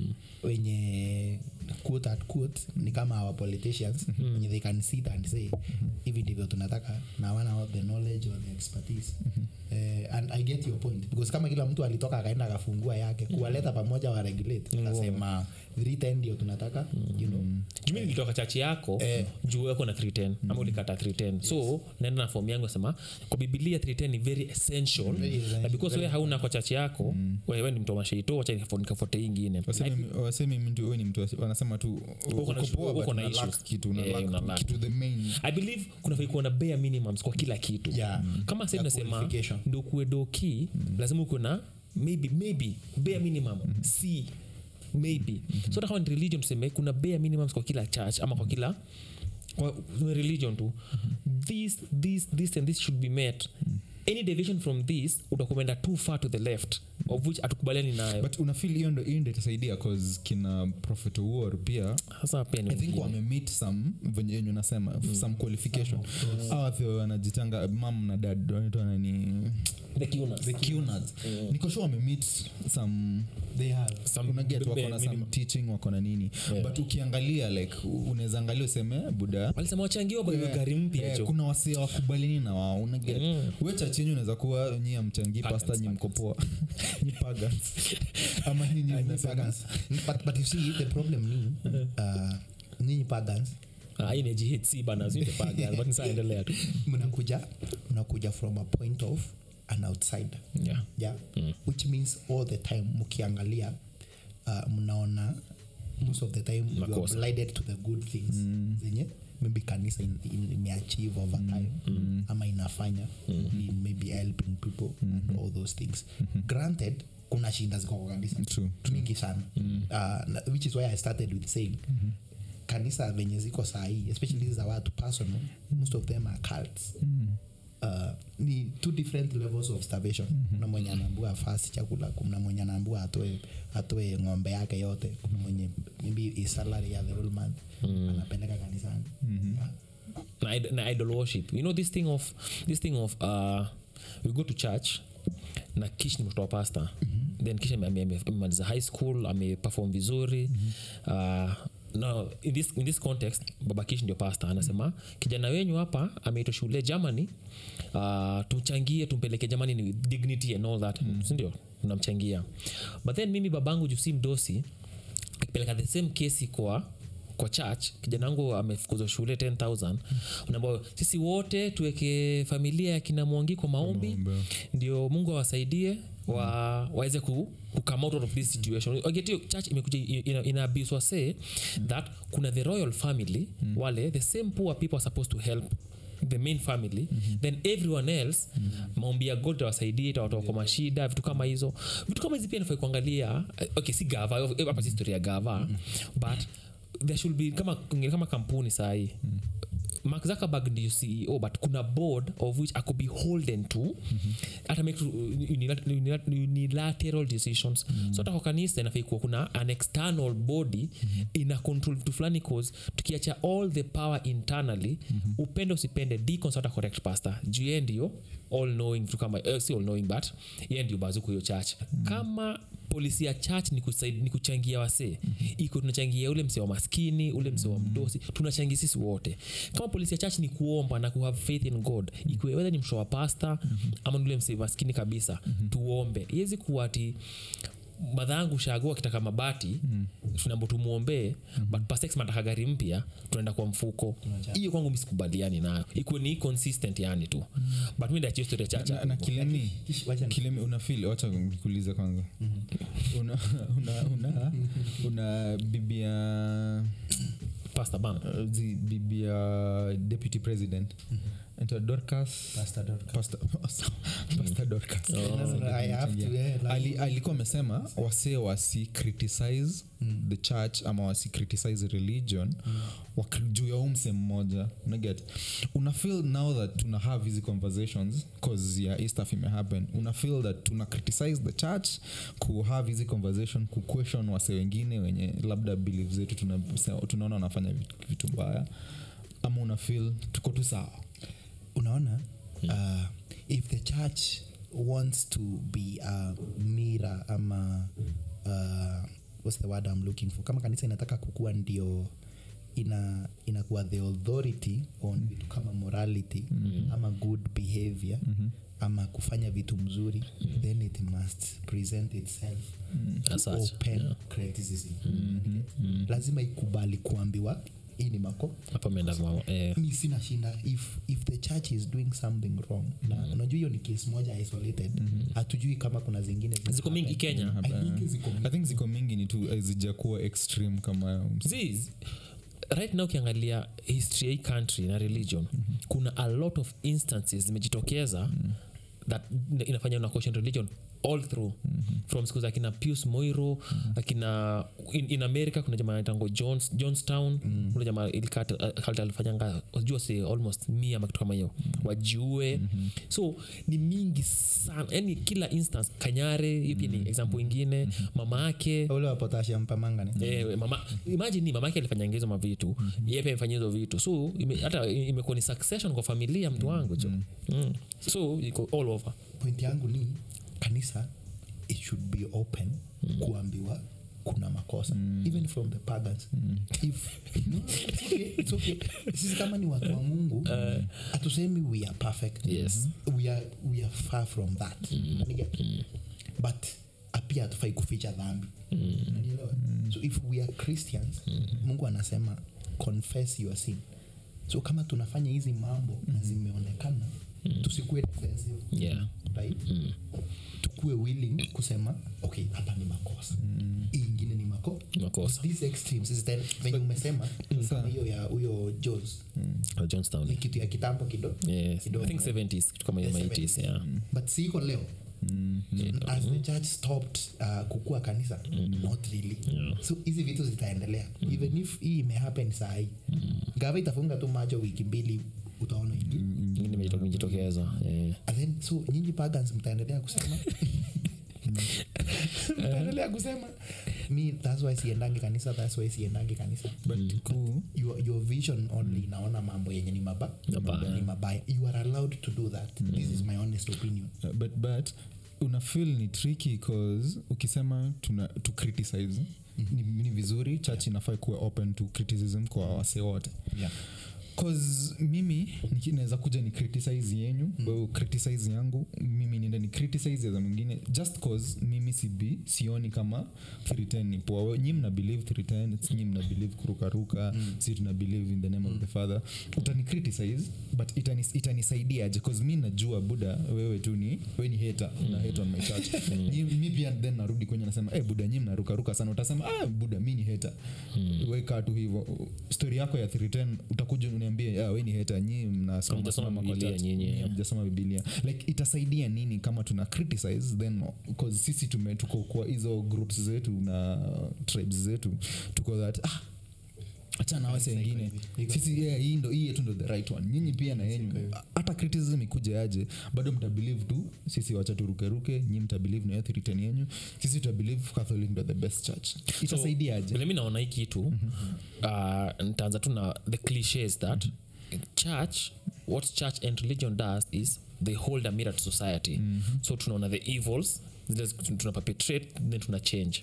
wenye quote at quote ni kama our politicians wenye they can sit and say hivi ndivyo tunataka na wana the knowledge or the expertise Eh, and i get your point because kama kila mtu alitoka akaenda akafungua yake kuwaleta pamoja wa regulate nasema 310 ndio tunataka you know
jumi nilitoka chachi yako
Eh.
juu weko na 310 ama ulikata 310 so naenda na fomu yangu sema kwa bibilia 310 ni very essential
Very essential,
na because we hauna kwa chachi yako wewe ni mtu wa masheito wacha nikafo- nikafote hii ingine
Wasemi- wasemi mtu we ni mtu wasi- wanasema tu
Uko na-
uko poa,
uko
but
na
una
issues.
lack kitu una
Eh,
lack
una lack.
kitu the main
i believe kunafai kuwa na bare minimums kwa kila kitu
Yeah.
kama sasa
Ya
nasema
qualification.
ndo kuwe doki lazima uko na maybe maybe bare minimum c maybe so hata kama ni religion tuseme kuna bare minimums kwa kila church ama kwa kila kwa kwa religion tu this this this and this should be met any deviation from this utakuenda too far to the left of which atukubaliani nayo
but unafil hiyo ndo hiyo ndo itasaidia cause kina prophet war pia
sasa pia ni
i think
wengine.
wamemeet some venye yenye unasema some qualification awathe wanajitanga mam na dad wanaitwa nani
the cunas.
the Cunards. niko sure wamemeet some
they have
Some
unaget
bare
wako na some
minimum.
teaching wako na nini but ukiangalia like unaweza angalia useme buda
walisema wachangiwa kwa
Yeah,
gari mpya
yeah,
jo
kuna wasee wakubalini na wao unaget
Mm.
we chachenyu unaweza kuwa nyi amchangii
Pagans,
pasta nyi mkopoa nyi pagans ama nyinyi mnasema
pagans but, but you see the problem ni uh, nyinyi pagans
Ah, hii ni GHC bana sio paga but sasa endelea tu
mnakuja mnakuja from a point of an outsider
yeah
yeah which means all the time mkiangalia uh, mnaona most of the time you are
Makosa.
blinded to the good things zenye maybe kanisa in- in- imeachieve over time ama inafanya in maybe helping people and all those things granted kuna shinda ziko kwa kanisa
True,
mingi sana uh, na- which is why i started with saying kanisa venye ziko sahii especially hizi za watu personal most of them are cults uh, ni two different levels of starvation kuna mwenye anaambua fast chakula kuna mwenye anaambua atoe atoe ng'ombe yake yote kuna mwenye maybe his salary ya the whole month anapeleka kanisani Yeah.
na, id- na idol worship you know this thing of this thing of uh, we go to church na kish ni mtoto wa pasta then kish ame- ame- ame- amemaliza high school ameperform vizuri uh, no, in this, in this context baba kish ndio pasta anasema kijana wenyu hapa ameitwa shule germany uh, tumchangie tumpeleke germany ni dignity and all that sindio unamchangia but then mimi babangu juu si mdosi akipeleka the same kesi kwa kwa church kijana wangu amefukuzwa shule 10000 unaambia sisi wote tuweke familia ya kina mwangi kwa maombi
Maombi.
ndio mungu awasaidie wa, waweze ku, ku come out of this situation Wagetio, church imekuja ina- inaabuswa say that kuna the royal family wale the same poor people are supposed to help the main family then everyone else maombi ya god tawasaidie tawatoa kwa mashida vitu kama hizo vitu kama hizi pia nafai kuangalia eh, okay si gava eh, hapa si historia ya gava but there should be kama kama kampuni sahii mark zuckerberg ndio ceo but kuna board of which ako beholden to hata make to- unilat- unilat- unilateral decisions so hata kwa kanisa inafai kuwa kuna an external body ina control vitu fulani cause tukiacha all the power internally upende usipende deacons hata correct pastor juu yeye ndio all knowing vitu kama eh, si all knowing but yeye ndio bazuku hiyo church kama polisi ya church ni, kusaid, ni kuchangia wasee iko tunachangia ule msee wa maskini ule msee wa mdosi tunachangia sisi wote kama polisi ya church ni kuomba na kuhave faith in god ikiwe wedha ni msho wa pasta ama ni ule msee maskini kabisa tuombe iwezi kuwa ati madhangu shago akitaka mabati mm. tunambo tumwombee mm-hmm. but pasex mataka gari mpya tunaenda kwa mfuko hiyo kwangu misikubaliani nayo ikuwe ni consistent yani tu mm. but mi ndachio story ya chacha
na, na kilemi
Kish- wacha ni-
kilemi unafil wacha nikuulize kwanza una, una, una, una bibia
pasta bana
uh, zi bibia deputy president anaitwa dorcas
Pastor Dorcas.
Pastor- Pastor Dorcas.
No, no, no, I have to, eh, like-
Ali- alikuwa amesema wasee wasi criticize the church ama wasi criticize religion waki- juu ya umse mmoja unaget una feel now that tuna have hizi conversations cause ya hii stuff imehappen una feel that tuna criticize the church ku have hizi conversation ku question wase wengine wenye labda belief zetu tuna- tunaona wanafanya vitu- vitu mbaya ama una feel tuko tu sawa
unaona uh, if the church wants to be a mirror ama uh, what's the word I'm looking for kama kanisa inataka kukua ndio ina inakuwa the authority on mm. vitu kama morality mm. ama good behavior mm-hmm. ama kufanya vitu mzuri mm. then it must present itself mm.
As such,
open
yeah.
criticism mm-hmm. lazima ikubali kuambiwa hii ni mako
hapa meenda eh,
mi sina shinda if, if the church is doing something wrong na unajua hiyo ni case moja isolated hatujui kama kuna zingine zina
ziko mingi
happen.
kenya
I think ziko mingi.
i think ziko mingi ni tu zijakuwa extreme kama
Ziz, right now ukiangalia history ya hii country na religion mm-hmm. kuna a lot of instances zimejitokeza mm-hmm. that inafanya una question religion all through mm-hmm. from siku za akina pius moiro mm-hmm. akina in, in america kuna jamaa anaitangwa Jones, johnstown mm-hmm. kuna jamaa ilikata alifanyanga jua si almost mia ama kitu kama hiyo mm-hmm. wajue mm-hmm. so ni mingi sana yani kila instance kanyare hiyo pia ni example ingine mm-hmm. mama yake
ule wa potassium pamangane
Eh, mama imagine ni mamake alifanya hizo mavitu mm-hmm. yeye pia amefanya hizo vitu so ime, hata imekuwa ni succession kwa familia mtu wangu jo mm. so iko all over
point yangu ni kanisa it should be open mm. kuambiwa kuna makosa mm. even from the pagans mm. if no, it's okay, it's okay. sisi kama ni watu wa mungu hatusemi we are perfect
Yes.
we, are, we are far from that Unaniget? but pia hatufai kuficha dhambi Unanielewa? so if we are christians mungu anasema confess your sin so kama tunafanya hizi mambo na zimeonekana tusikue defensive
yeah
right tukue willing kusema okay hapa ni makosa hii ingine ni mako
makosa
these extremes is then venye umesema kama hiyo ya huyo jos
Uh, johnstown
ni kitu ya kitambo kidogo
yes
Kidogo.
i think 70s kitu kama hiyo
Yes,
80s yeah
but siko leo as the church stopped uh, kukua kanisa not really so hizi vitu zitaendelea even if hii imehappen sahii gava itafunga tu macho wiki mbili utaona ingi
ingine imejito- imejitokeza yeah.
and then so nyinyi pagans mtaendelea kusema mtaendelea kusema mi thats why siendangi kanisa thats why siendangi kanisa
but cool
your, your vision only inaona mambo yenye ni maba
Mabaya.
ni mabaya you are allowed to do that this is my honest opinion
Uh, but but una feel ni tricky cause ukisema tuna to criticize ni, ni vizuri church inafaa kuwa open to criticism kwa wase wote
yeah.
cause mimi niki- naweza kuja ni criticize yenyu mm. wewe criticize yangu mimi niende ni criticize za mwingine just cause mimi sibi sioni kama 310 ni poa We- nyi mna believe 310 nyi mna believe kurukaruka mm. si tuna believe in the name of the father utani criticize but itani- itanisaidia aje cause mi najua buda wewe tu ni we ni hater una hate on my church Nyi- mi pia then narudi kwenye nasema eh buda nyi mnarukaruka sana utasema ah buda mi ni hater weka tu hivyo story yako ya 310 utakuja uniambie ah, we ni heta nyi mnasimama
Hamjasoma
simama kwa
Biblia
church.
nyinyi,
Nyinyi
yeah.
hamjasoma bibilia like itasaidia nini kama tuna criticize then cause sisi tume tuko kwa hizo groups zetu na tribes zetu tuko that ah, achana wase wengine sisi yeah, hii ndo hii yetu ndo the right one nyinyi pia na yenyu hata criticism ikuja aje bado mtabelieve tu sisi wacha turukeruke nyi mtabelieve na hiyo theory yenyu sisi tutabelieve catholic ndo the best church itasaidia aje
vile mi naona hii kitu uh, nitaanza tu na the cliches that church what church and religion does is they hold a mirror to society so tunaona the evils zile tuna perpetrate then tuna change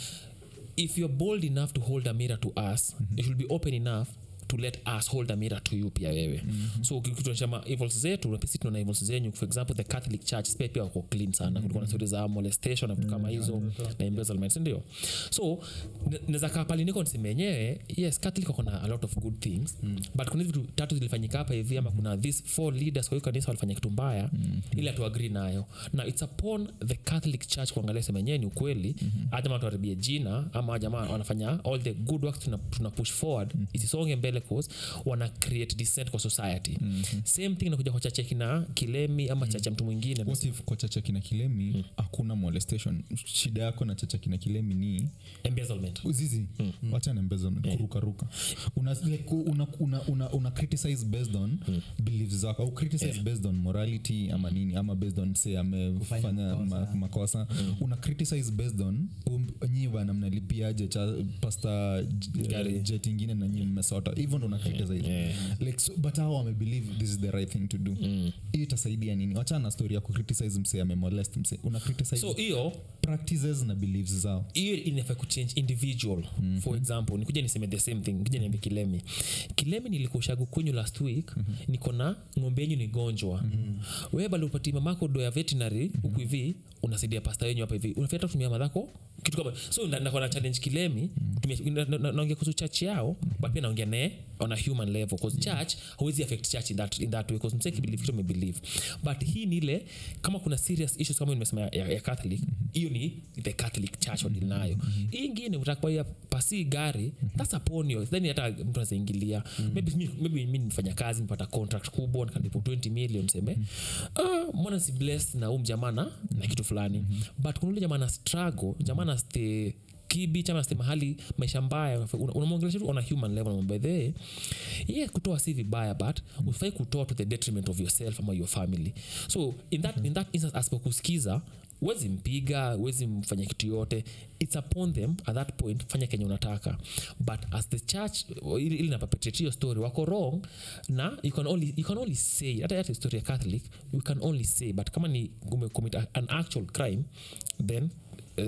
if you're bold enough to hold a mirror to us it should be open enough to let us hold a mirror to you pia wewe mm-hmm. so ukituonyeshama evils zetu sisi tunaona evils zenyu for example the catholic church pia pia wako clean sana kulikuwa na stori za molestation na vitu kama hizo na embezzlement ndio so naweza kaa pali niko niseme yenyewe yes catholic wako na a lot of good things but kuna hizi vitu tatu zilifanyika hapa hivi ama kuna these four leaders kwa hiyo kanisa walifanya kitu mbaya ili hatuagri nayo na it's upon the catholic church kuangalia sema yenyewe ni ukweli mm-hmm. jamaa tuharibie jina ama jamaa wanafanya all the good work tuna, tuna push forward isisonge mbele cause wana create dissent kwa society mm-hmm. same thing nakuja kwa chache kina kilemi ama chache ya mtu mwingine
what if kwa chacha kina kilemi hakuna molestation shida yako na chacha kina kilemi ni
embezzlement
zizi mm. wacha na embezzlement kurukaruka una, like, una, una, una, una criticize based on beliefs zako au criticize based on morality ama nini ama based on say amefanya ma, makosa una criticize based on um, nyi bana mnalipiaje cha pasta
Gari.
jet ingine na nyi mmesota hivyo ndo una criticize
Yeah.
like so, but hao wamebelieve this is the right thing to do
Mm.
hiyo itasaidia nini wachana na story ya kucriticize mse amemolest mse una criticize
so hiyo
practices na beliefs zao
hiyo inafaa kuchange individual mm-hmm. for example nikuja niseme the same thing kuja niambie kilemi kilemi nilikushagu kwenyu last week mm-hmm. niko na ng'ombe yenyu ni gonjwa mm-hmm. wewe bali upati mamako do ya veterinary huku mm-hmm. hivi unasaidia pasta yenyu hapa hivi unafaa hata kutumia madhako kitu kama so na- nakuwa na challenge kilemi kutumia- na- na- na- naongea kuhusu church yao but pia naongea naye on a human level cause church hauwezi affect church in that, in that way cause msee kibelieve kitu amebelieve but hii ni ile kama kuna serious issues kama nimesema ya, ya catholic hiyo ni the catholic church wadili nayo hii ingine utakubaia pasi gari that's upon you then hata mtu anazaingilia maybe mi- maybe mi nimefanya kazi nipata contract kubwa nikalipo 20 million seme ah, mbona si bless na huu mjamana na kitu fulani but kuna ule jamana struggle jamana stay kibi chama ste mahali maisha mbaya una- unamwongelesha tu on a human level by the way yeah kutoa si vibaya but ufai kutoa to the detriment of yourself ama your family so in that, in that instance asipokusikiza wezi mpiga wezi mfanya kitu yote its upon them at that point fanya kenye unataka but as the church ili ili na perpetrate hiyo story wako wrong na you can only, you can only say hata hata story ya catholic you can only say but kama ni umecommit a- an actual crime then uh,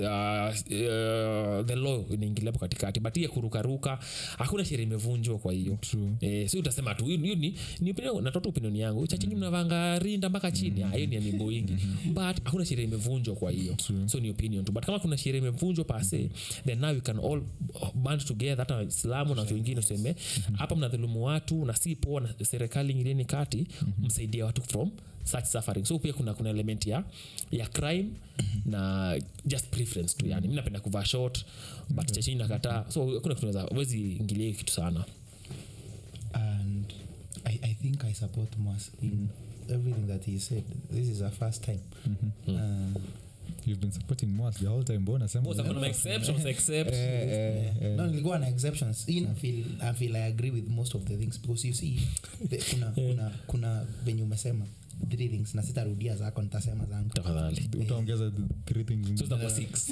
uh, the law inaingilia hapo katikati but hiya kurukaruka hakuna sheria imevunjwa kwa hiyo
True.
eh, si utasema tu hiyo hiyo ni, ni opinion- natoa opinion yangu chachingi mnavanga rinda mpaka chini Ah, hiyo ni amimbo ingi but hakuna sheria imevunjwa kwa hiyo so ni opinion tu but kama kuna sheria imevunjwa pase then now we can all band together hata waislamu na watu wengine useme hapa mnadhulumu watu na si poa na serikali ingilieni kati msaidie watu from such suffering so pia kuna kuna element ya ya crime na just preference tu yani mi napenda kuvaa short but chachini nakataa so kuna kitu naweza wezi ingilia hiyo kitu sana
and I, I think I support Mas in everything that he said. This is our first time. Um,
you've been supporting Moas the whole time mbona sema
Both have exceptions except
Eh, eh, eh.
no, nilikuwa na exceptions. In I feel, I feel I agree with most of the things because you see, the, kuna, kuna, kuna venye umesema three things na sitarudia zako nitasema zangu.
tafadhali
utaongeza the three things
so
zingine.
zitakuwa six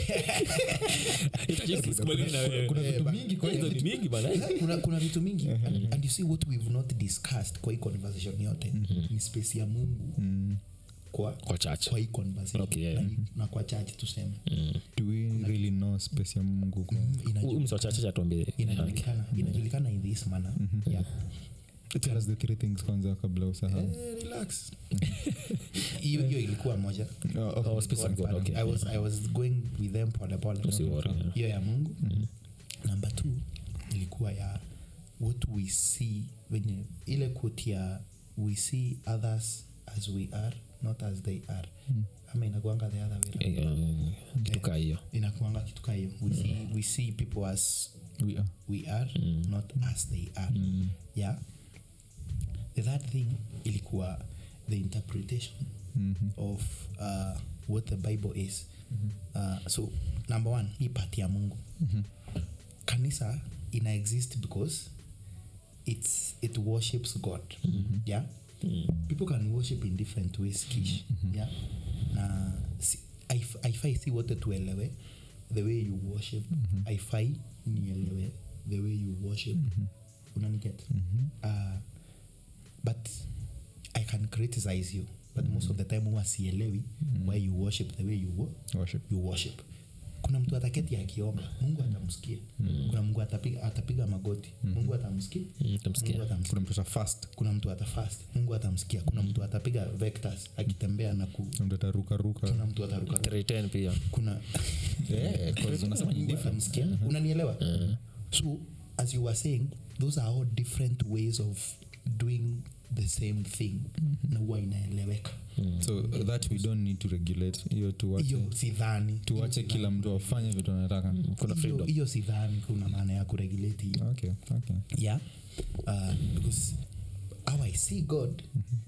Itajua sikubaliani na wewe.
kuna vitu mingi kwa
hizo
hiyo
ni mingi bana eh?
kuna, kuna vitu mingi and, and you see what we've not discussed kwa hii conversation yote ni space ya mungu kwa,
kwa church
kwa hii conversation
Okay, yeah.
na, hii- na kwa chache tuseme
do we really know space ya mungu kwa
Inaju-
Huyu mtu wa church atuambie
inajulikana inajulikana in this manner yeah.
tell us the three things kwanza kabla usahau
Eh, relax hiyo hiyo ilikuwa moja
Oh, okay.
Oh, space of God, okay.
I, was, i was going with them pole pole
Usiworry, yeah.
hiyo ya mungu number two ilikuwa ya what we see wenye ile quote ya we see others as we are not as they are ama inakuanga the other way round.
Eh, eh, kitu kaa hiyo
inakuanga kitu kaa hiyo we see, we see people as
we are
we are not as they are yeah the third thing ilikuwa the interpretation of uh, what the bible is uh, so number one hii pati ya mungu kanisa ina exist because it's it worships god yeah people can worship in different ways kish yeah na si, haif- haifai si wote tuelewe the way you worship haifai nielewe the way you worship unaniget uh, but i can criticize you but most of the time huwa sielewi why you worship the way you, wo-
Worship.
you worship kuna mtu ataketi akiomba mungu atamsikia kuna mungu atapiga, atapiga magoti mungu atamsikia
Mm, tamsikia.
mungu atamsikia
kuna mtu ata fast
kuna mtu atafast mungu atamsikia kuna mtu atapiga vectors akitembea na ku
kuna mtu atarukaruka
kuna mtu ataruka
310 pia
kuna
Yeah, 'cause unasema ni
Mungu
different.
atamsikia unanielewa so as you were saying those are all different ways of doing the same thing na huwa inaeleweka
so that we don't need to regulate hiyo tuwache
hiyo sidhani
tuwache kila mtu afanye vitu anataka
kuna
Hiyo-
freedom
hiyo sidhani kuna maana ya kuregulate hiyo
okay okay
yeah uh, because how i see god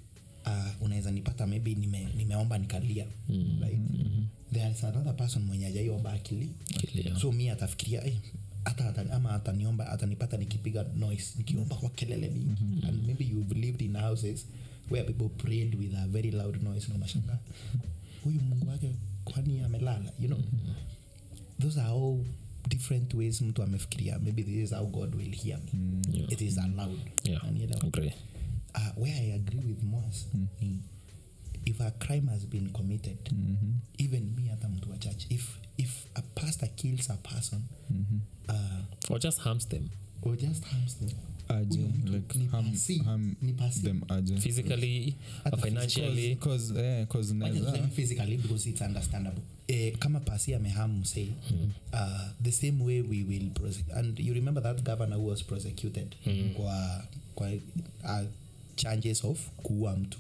uh, unaweza nipata maybe nime, nimeomba nikalia right there is another person mwenye ajaiomba akili
Akilia.
so mi atafikiria eh, hata atani, ama ataniomba atanipata nikipiga noise nikiomba kwa kelele mingi and maybe you've lived in houses where people prayed with a very loud noise na unashangaa huyu mungu wake kwani amelala you know those are all different ways mtu amefikiria maybe this is how god will hear me
Yeah.
it is allowed
Yeah.
Unanielewa?
Agree.
uh, where i agree with mos ni if a crime has been committed even me hata mtu wa church if, if a pastor kills a person uh,
or just harms them
or just harms them
aje
huyo mtu
like
ni
harm,
pasi-
harm
ni pasi.
them aje
physically
Hata
or financially
cause eh, cause
Wacha
naweza
tuseme physically because it's understandable eh, kama pasi ameham msei uh, the same way we will prosecute and you remember that governor who was prosecuted kwa, kwa uh, charges of kuua mtu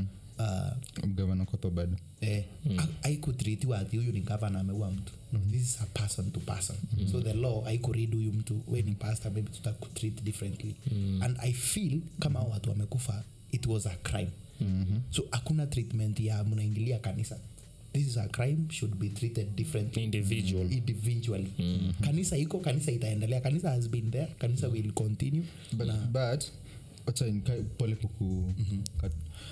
uh,
gavana koto bado
eh, mm. aikutritiwa ati huyu ni gavana ameua mtu no, this is a person to person mm. so the law aikurid huyu mtu we ni pastor maybe tutakutreat differently mm. and i feel kama hao watu wamekufa it was a crime mm-hmm. so hakuna treatment ya mnaingilia kanisa this is a crime should be treated differently
Individual.
individually mm-hmm. kanisa iko kanisa itaendelea kanisa has been there kanisa will continue
but, but wacha nikae pole kuku kat-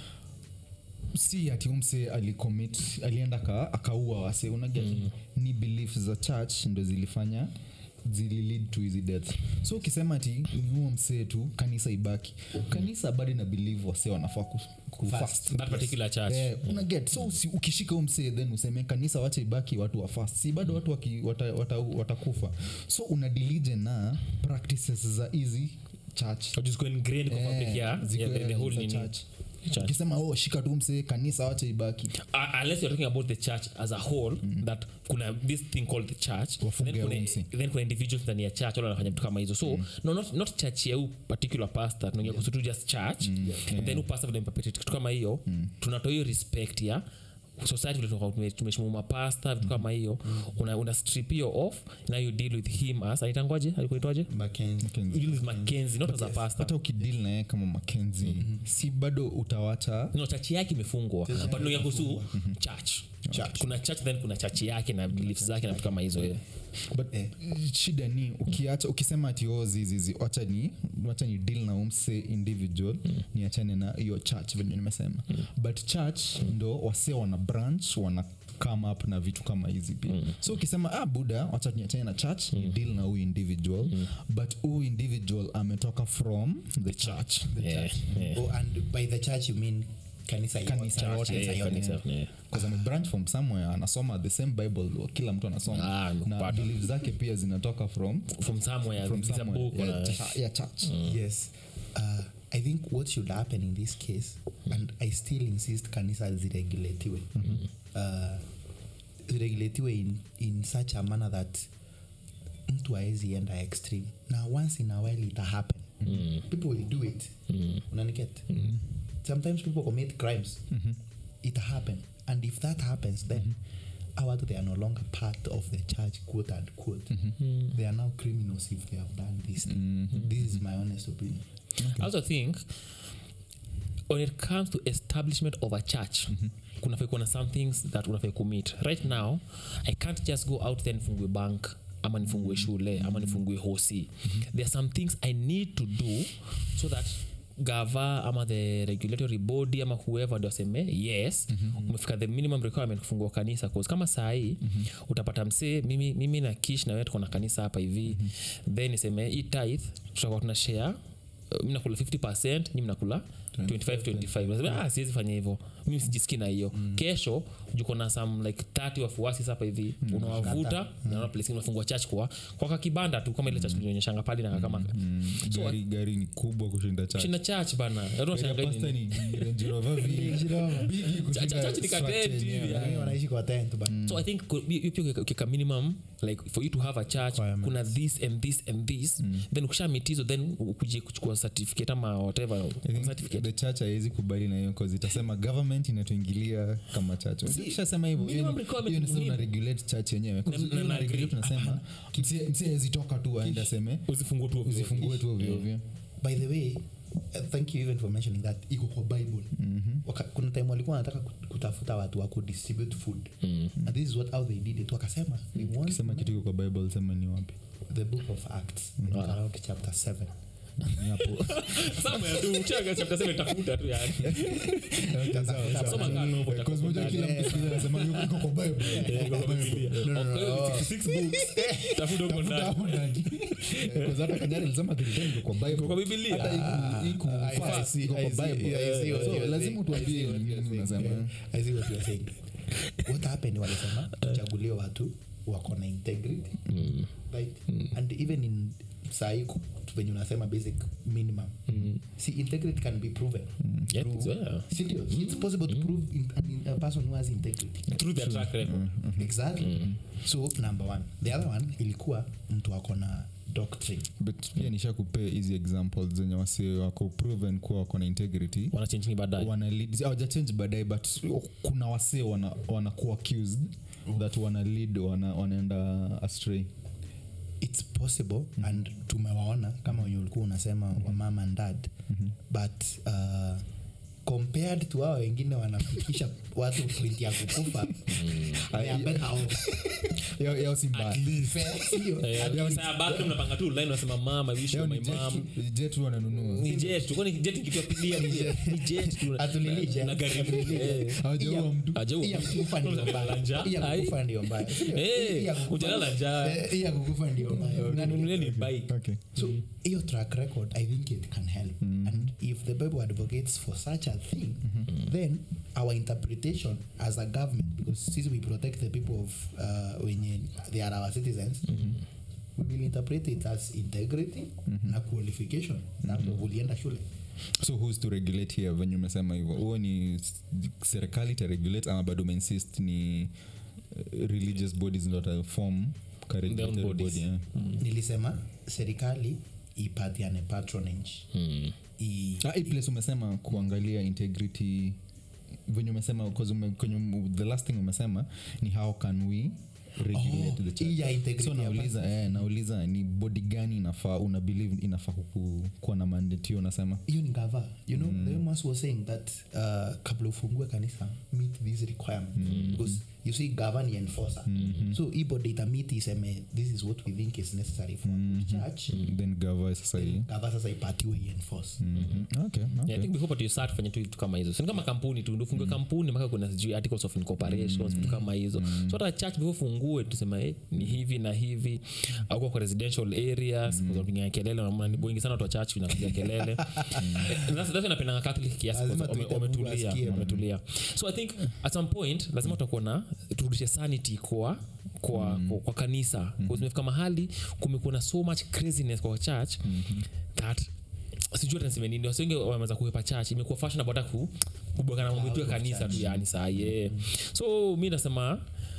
si ati umse alicommit alienda ka, akaua wase unaget ni belief za church ndo zilifanya zililid to hizi death so ukisema ati ni huo msee tu kanisa ibaki kanisa bado ina believe wase wanafaa ku, ku
Fast.
fast.
that particular church
Eh, una get so usi, ukishika huu msee then useme kanisa wacha ibaki watu wa fast si bado watu waki, wata, wata, watakufa so una dilige na practices za hizi church
or just go ingrained kwa
Eh,
public yeah,
ziko
yeah the, the
za
whole nini
church.
church.
ukisema oh shika tu msee kanisa wacha ibaki
Uh, unless you're talking about the church as a whole that kuna this thing called the church
Wafunge
then kuna,
umsi.
then kuna individuals ndani ya church wale wanafanya vitu kama hizo so no, not, not church ya huu particular pastor tunaongea kuhusu tu just church and then huu pastor vile perpetrate kitu kama hiyo tunatoa hiyo respect ya society vile tunakuwa tume- tumeshimu mapasta vitu kama hiyo una, una strip hiyo off now you deal with him as anaitangwaje alikuitwaje
Mackenzie.
you deal with mackenzie not as a pastor
hata ukidil naye kama makenzi si bado utawacha
no chachi yake imefungwa but tunaongea kuhusu church
Church.
kuna church then kuna chachi yake na beliefs zake na vitu kama hizo yeah.
but
Eh.
shida ni ukiacha ukisema ati o zizizi wacha ni wacha ni deal na umse individual niachane na hiyo church venye nimesema but church ndo wase wana branch wana come up na vitu kama hizi pia so ukisema ah buda wacha niachane na church ni deal na huyu individual but huyu individual ametoka from the church
Yeah, yeah.
Oh, and by the church you mean kanisa yote.
Kanisa yote,
Kanisa
Yeah,
yote.
kanisa, yeah.
Because ame branch from somewhere anasoma the same bible kila mtu anasoma
Ah,
na
nimekupata.
belief zake pia zinatoka from
from somewhere
from
it's a
somewhere.
book
yeah,
or a-
cha- yeah, church
yes uh, i think what should happen in this case and i still insist kanisa ziregulatiwe uh, ziregulatiwe in, in such a manner that mtu aezi enda extreme na once in a while ita happen people will do it unaniket sometimes people commit crimes it happen and if that happens then our watu they are no longer part of the church quote and quote they are now criminals if they have done this thing. this is my honest opinion
I also think when it comes to establishment of a church kunafai kuwa na some things that unafai commit right now i can't just go out there nifungwe bank ama nifungue shule ama nifungue hosi there are some things i need to do so that gava ama the regulatory body ama whoever ndio aseme yes mm-hmm. umefika the minimum requirement kufungua kanisa cause kama sahii mm-hmm. utapata msee mimi, mimi na kish na wewe tuko na kanisa hapa hivi mm-hmm. then niseme hii tithe tutakuwa tuna share uh, mi nakula 50 nyi mnakula 25 25 ah, siwezi fanya hivyo mimi sijiski na hiyo kesho juko na some like 30 wafuasi sapa hivi unawavuta naona place unafungua church kwa kwa kakibanda tu kama ile church tulionyeshanga pale na kama so
gari, gari ni kubwa kushinda church.
shinda church bana Watu
Gari ya
wanashangaa
pastor
nini?
ni Range Rover V- bigi
Cha-
kushinda
cha- church ni
structure
katenti hivi,
yenyewe.
yeah.
wanaishi kwa tent but
so i think ku- hiyo pia ukiweka- ukiweka minimum like for you to have a church
Requirements.
kuna this and this and this then ukisha meet hizo then ukuje kuchukua certificate ama whatever
I think
certificate
the church haiwezi kubali na hiyo cause itasema government inatuingilia kama church ukishasema hivyo hiyo
minimum
ni-
requirement
hiyo ni
ni
sasa una
muhimu.
regulate church yenyewe 'Cause
Na-
hiyo
na-
una
na
regulate
agree.
tunasema msee- msee hawezi toka tu aende aseme
usifungue tu ovyo.
usifungue tu ovyo ovyo
by the way uh, thank you even for mentioning that iko kwa bible Waka, kuna time walikuwa wanataka kut- kutafuta watu wa kudistribute food and this is what how they did it wakasema we want
kisema kitu iko kwa bible sema ni wapi
the book of acts I think around chapter 7
Ni hapo
Somewhere tu, ukishaga chapter seven tafuta tu yani. Soma kaa novel, utakuwa
Because moja kila mtu siku hizi anasema yuko- iko kwa bible
Eh, iko kwa Biblia. Kwa hiyo 66 books, tafuta huko ndani.
Hapo ndani. Because hata Kanyari alisema Biblia iko kwa bible
Iko kwa Biblia.
hata iku- iku
I- I
fast,
see-
iko
I
kwa
see-
bible
yeah, I see what
So,
you're
lazima
saying.
utuambie
I see what
nini
you're saying.
unasema.
Yeah, I see what you're saying. what happened walisema tuchagulie watu wako na integrity right and even in sahii ku- venye unasema basic minimum see integrity can be proven
Yeah,
Through-
yeah.
serious it's possible to prove in, in a person who has integrity
Through their track record.
exactly so number one the other one ilikuwa mtu ako na doctrine
but pia nisha kupea hizi examples zenye wasi wako proven kuwa wako na integrity
wanachenjini baadaye
wana lead hawajachange baadaye but kuna wasee wana, wanakuwa accused that wana lead wana, wanaenda astray
it's possible and tumewaona kama wenye ulikuwa unasema wa mama and dad but uh, compared to hao wengine wanafikisha watu point ya kukufa they are better off.
yao yao si mbaya
Fair, sio?
Eh, saa bathroom napanga tu line unasema mom i wish you
Yao
were
ni
my
jet
mom
tu- jet tu wananunua
ni jet tu kwani jet ikituapilia ni ni jet tu
Hatulili jet.
na gari
Hatulili
eh
jet.
hawajaua mtu
ajaua
Hii ya kukufa ndio mbaya.
Njaa.
Hii ya
Ai.
kukufa ndio mbaya. Sio?
Eh,
Hii ya kukufa-
hujalala njaa.
Eh, hii ya kukufa ndio mbaya.
unanunulia ni bike
okay
so hiyo track record i think it can help and if the bible advocates for such a thing then our interpretation as a government because since we protect the people of uh, wenye they are our citizens we will interpret it as integrity na qualification na ndo ulienda shule
so who's to regulate here venye umesema hivyo huo ni s- serikali itaregulate ama bado umeinsist ni uh, religious bodies ndo watafom ka regulatory
bodies.
body, yeah.
nilisema serikali ipatiane patronage I,
Ah, hii place umesema kuangalia integrity venye umesema 'cause ume, kwenye ume- the last thing umesema ni how can we regulate
Oh,
the church
hii ya integrity
so
ya
nauliza eh, nauliza ni body gani inafaa una believe inafaa kuku- kuwa na mandate hiyo unasema
hiyo ni gava you know the Amos was saying that uh, kabla ufungue kanisa meet these requirements because you see gava ni enforcer so hii body itamiti iseme this is what we think is necessary for the church
then gava sasa hii
gava sasa ipatiwe ienforce
Mhm. okay, okay.
Yeah, I think before but you start fanya tu vitu kama hizo sini kama kampuni tu ndofungue kampuni mpaka kuna sijui articles of incorporation vitu kama hizo so hata church before fungue tusema eh, ni hivi na hivi au kwa residential areas mm. kupiga kelele na ni wengi sana watu wa church inapiga kelele Eh, that's that's napenda catholic kiasi
Lazima
kwa sababu
tuite
wame-
Mungu
wametulia
asikie.
wametulia so i think at some point lazima tutakuwa na turudishe sanity kwa kwa, kwa, kwa kanisa mm-hmm. zimefika mahali kumekuwa na so much craziness kwa church mm-hmm. that sijui hata niseme nini wasi wengi wameweza kuepa church imekuwa fashionable hata ku kubwakana mambo yetu ya kanisa tu yani saa ye so mi nasema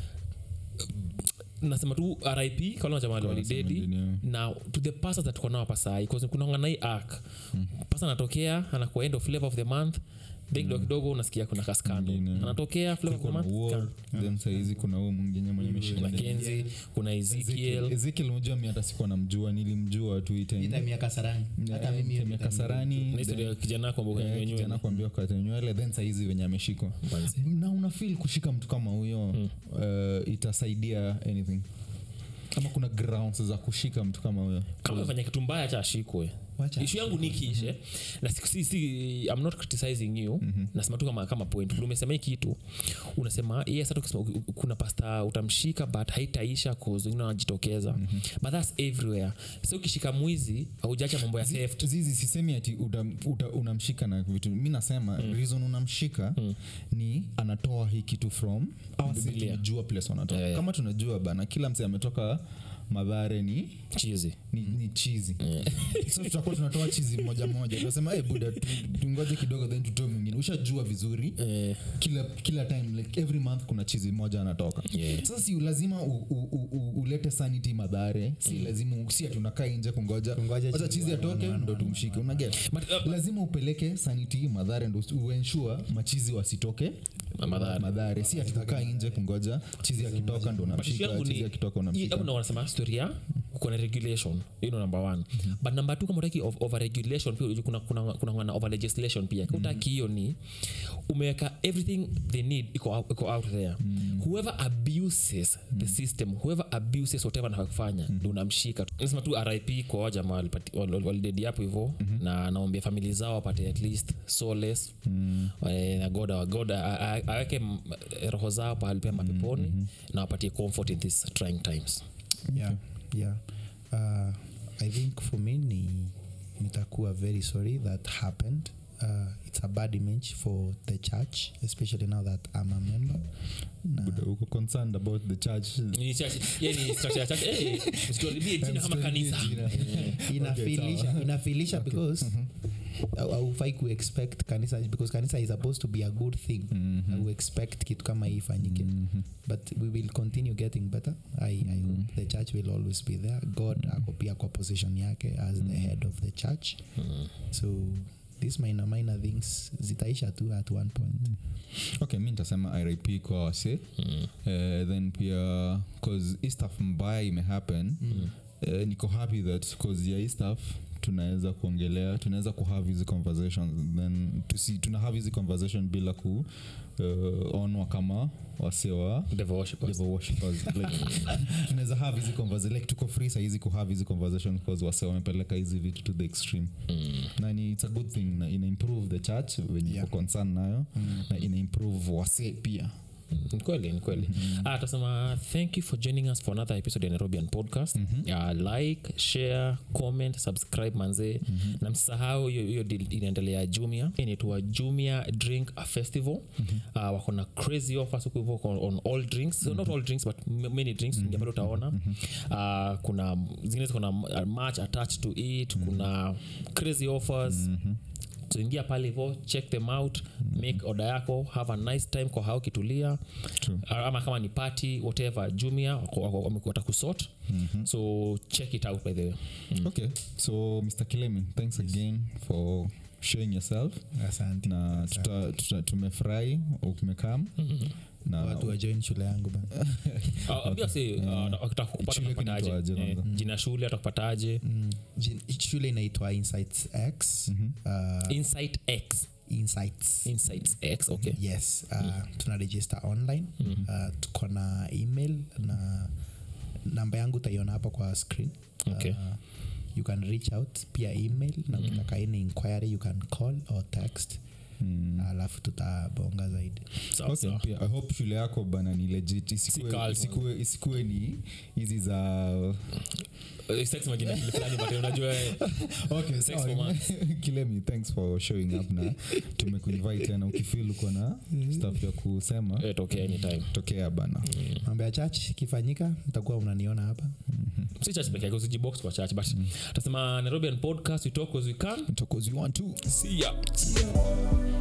nasema tu rip kala jamali walidedi
Samahani,
na to the pastors that tuko nao hapa sahi kunaonga na hii arc pasta anatokea anakuwa end of flavor of the month then kidogo kidogo unasikia kuna kaskando
Mwingine.
anatokea flavor of the
kuna
month
war then sahizi kuna huo mwingine mwenye meshinda
makenzi kuna ezekiel
ezekiel mojua mi hata sikuwa namjua nilimjua tu hii
Hii
time.
time ya kasarani hata
Eh,
mimi hiyo
time ya
time
kasarani
na historia ya kijana kwa mboga
Eh,
yenyewe
kijana kuambia kate nywele then saizi venye ameshikwa na unafil kushika mtu kama huyo uh, itasaidia anything ama kuna grounds za kushika mtu kama huyo
kama amefanya kitu mbaya cha ashikwe
Wacha
ishu yangu ni kishe na si, si, si, I'm not criticizing you nasema tu kama, kama point Vile umesema hii kitu unasema yes hata ukisema u- u- kuna pasta utamshika but haitaisha cause wengine wanajitokeza but that's everywhere so ukishika mwizi haujacha mambo ya theft
zizi sisemi ati uta, uta, unamshika na vitu mi nasema mm. reason unamshika mm. ni anatoa hii kitu from au si
Biblia.
tunajua place wanatoka
Yeah, yeah.
kama tunajua bana kila mse ametoka madhare ni
chizi
ni, ni chizi so tutakuwa tunatoa chizi moja moja tunasema hey, buda tu- tungoje kidogo then tutoe mwingine ushajua vizuri
eh,
kila kila time like every month kuna chizi moja anatoka
Yeah.
sasa si lazima u, u, u, u, ulete sanity madhare si lazima si atunakaa nje kungoja
Kungoja
wacha
chizi
chizi
one,
atoke
one, one,
ndo
one,
tumshike unaget
But, uh,
lazima upeleke sanity madhare ndo uensure machizi wasitoke
Madhare.
madhare si atukaa nje kungoja chizi akitoka ndo
But issue
unamshika
yangu
chizi
ni-
akitoka
hii-
unamshika
hapo ndo wanasema story ya uko na regulation you know number one but number two kama utaki of, over regulation pia kuna, kuna, kuna, kuna over legislation pia mm utaki hiyo ni umeweka everything they need iko out, iko out there whoever abuses the system whoever abuses whatever anafaa kufanya ndo unamshika nasema tu rip kwa wajamaa walipati- wal- wal- walidedi hapo hivo na naombia famili zao wapate at least solace Eh, na god god a- a- aweke m- roho zao pahali pema peponi na wapatie comfort in these trying times
yeah, yeah. Uh, i think for me ni nitakuwa very sorry that happened uh, it's a bad image for the church especially now that i'm a member
Buda, uko concerned about the church
Ni church- yeah, ni structure ya church. Eh, usituharibie jina kama kanisa
inafilisha inafilisha because au- haufai kuexpect kanisa because kanisa is supposed to be a good thing mm expect kitu kama hii ifanyike but we will continue getting better I, I hope the church will always be there god ako pia kwa position yake as the head of the church so these minor minor things zitaisha tu at one point
okay mi nitasema rip kwa wase mm. uh, then pia cause hii stuff mbaya imehappen mm. uh, niko happy that cause ya hii stuff tunaweza kuongelea tunaweza kuhave hizi conversations then tusi, tuna have hizi conversation bila ku uh, onwa kama wase wa
Devil worshippers.
devil worshippers like tunaweza have hizi conversation like tuko free sahizi kuhave hizi conversation because wase wamepeleka hizi vitu to the extreme
Mm.
na ni it's a good thing na ina improve the church wenye
Yeah.
yeah. concern nayo mm. na ina improve wase pia
ni kweli ni kweli ah, tasema thank you for joining us for another episode ya nairobian podcast uh, like share comment subscribe manzee na msisahau hiyo hiyo deal inaendelea jumia inaitwa jumia drink a festival uh, wako na crazy offers huko hivyo on, on all drinks so not all drinks but m- many drinks mm pale utaona uh, kuna zingine ziko na uh, match attached to it kuna crazy offers so ingia pale hivo check them out make order yako have a nice time kwa hao kitulia
True.
ama kama ni party whatever jumia wako- wako- wame- watakusort so check it out by the way
okay so mr kilemi thanks again for showing yourself
asante
na tuta, tuta, tumefurahi umekam na
watu wajoin shule yangu bana
Ah, ambia si ah, wakitaka kupata
Shule
utakupataje?
kinaitwaje
Eh,
kwanza?
jina shule atakupataje
Mm, jin- shule inaitwa insights x uh,
insight x
insights
insights x okay
yes uh, tuna register online uh, tuko na email na namba yangu utaiona hapo kwa screen
Okay.
uh, you can reach out pia email na ukitaka any inquiry you can call or text alafu tutabonga zaidi
sawa
Okay,
sawa
pia i hope shule yako bana ni legit isikue,
cult.
isikue, isikue ni hizi za
Eh, sex majina fulani but unajua eh,
okay,
Sex
sawa.
for months.
kilemi thanks for showing up na tumekuinvite tena ukifil uko na stuff ya kusema
eh, tokea anytime
tokea bana
mambo ya church ikifanyika mtakuwa unaniona hapa
si church peke yake usijibox kwa church but tasema nairobian podcast we talk as we can
Talk as you want to
see ya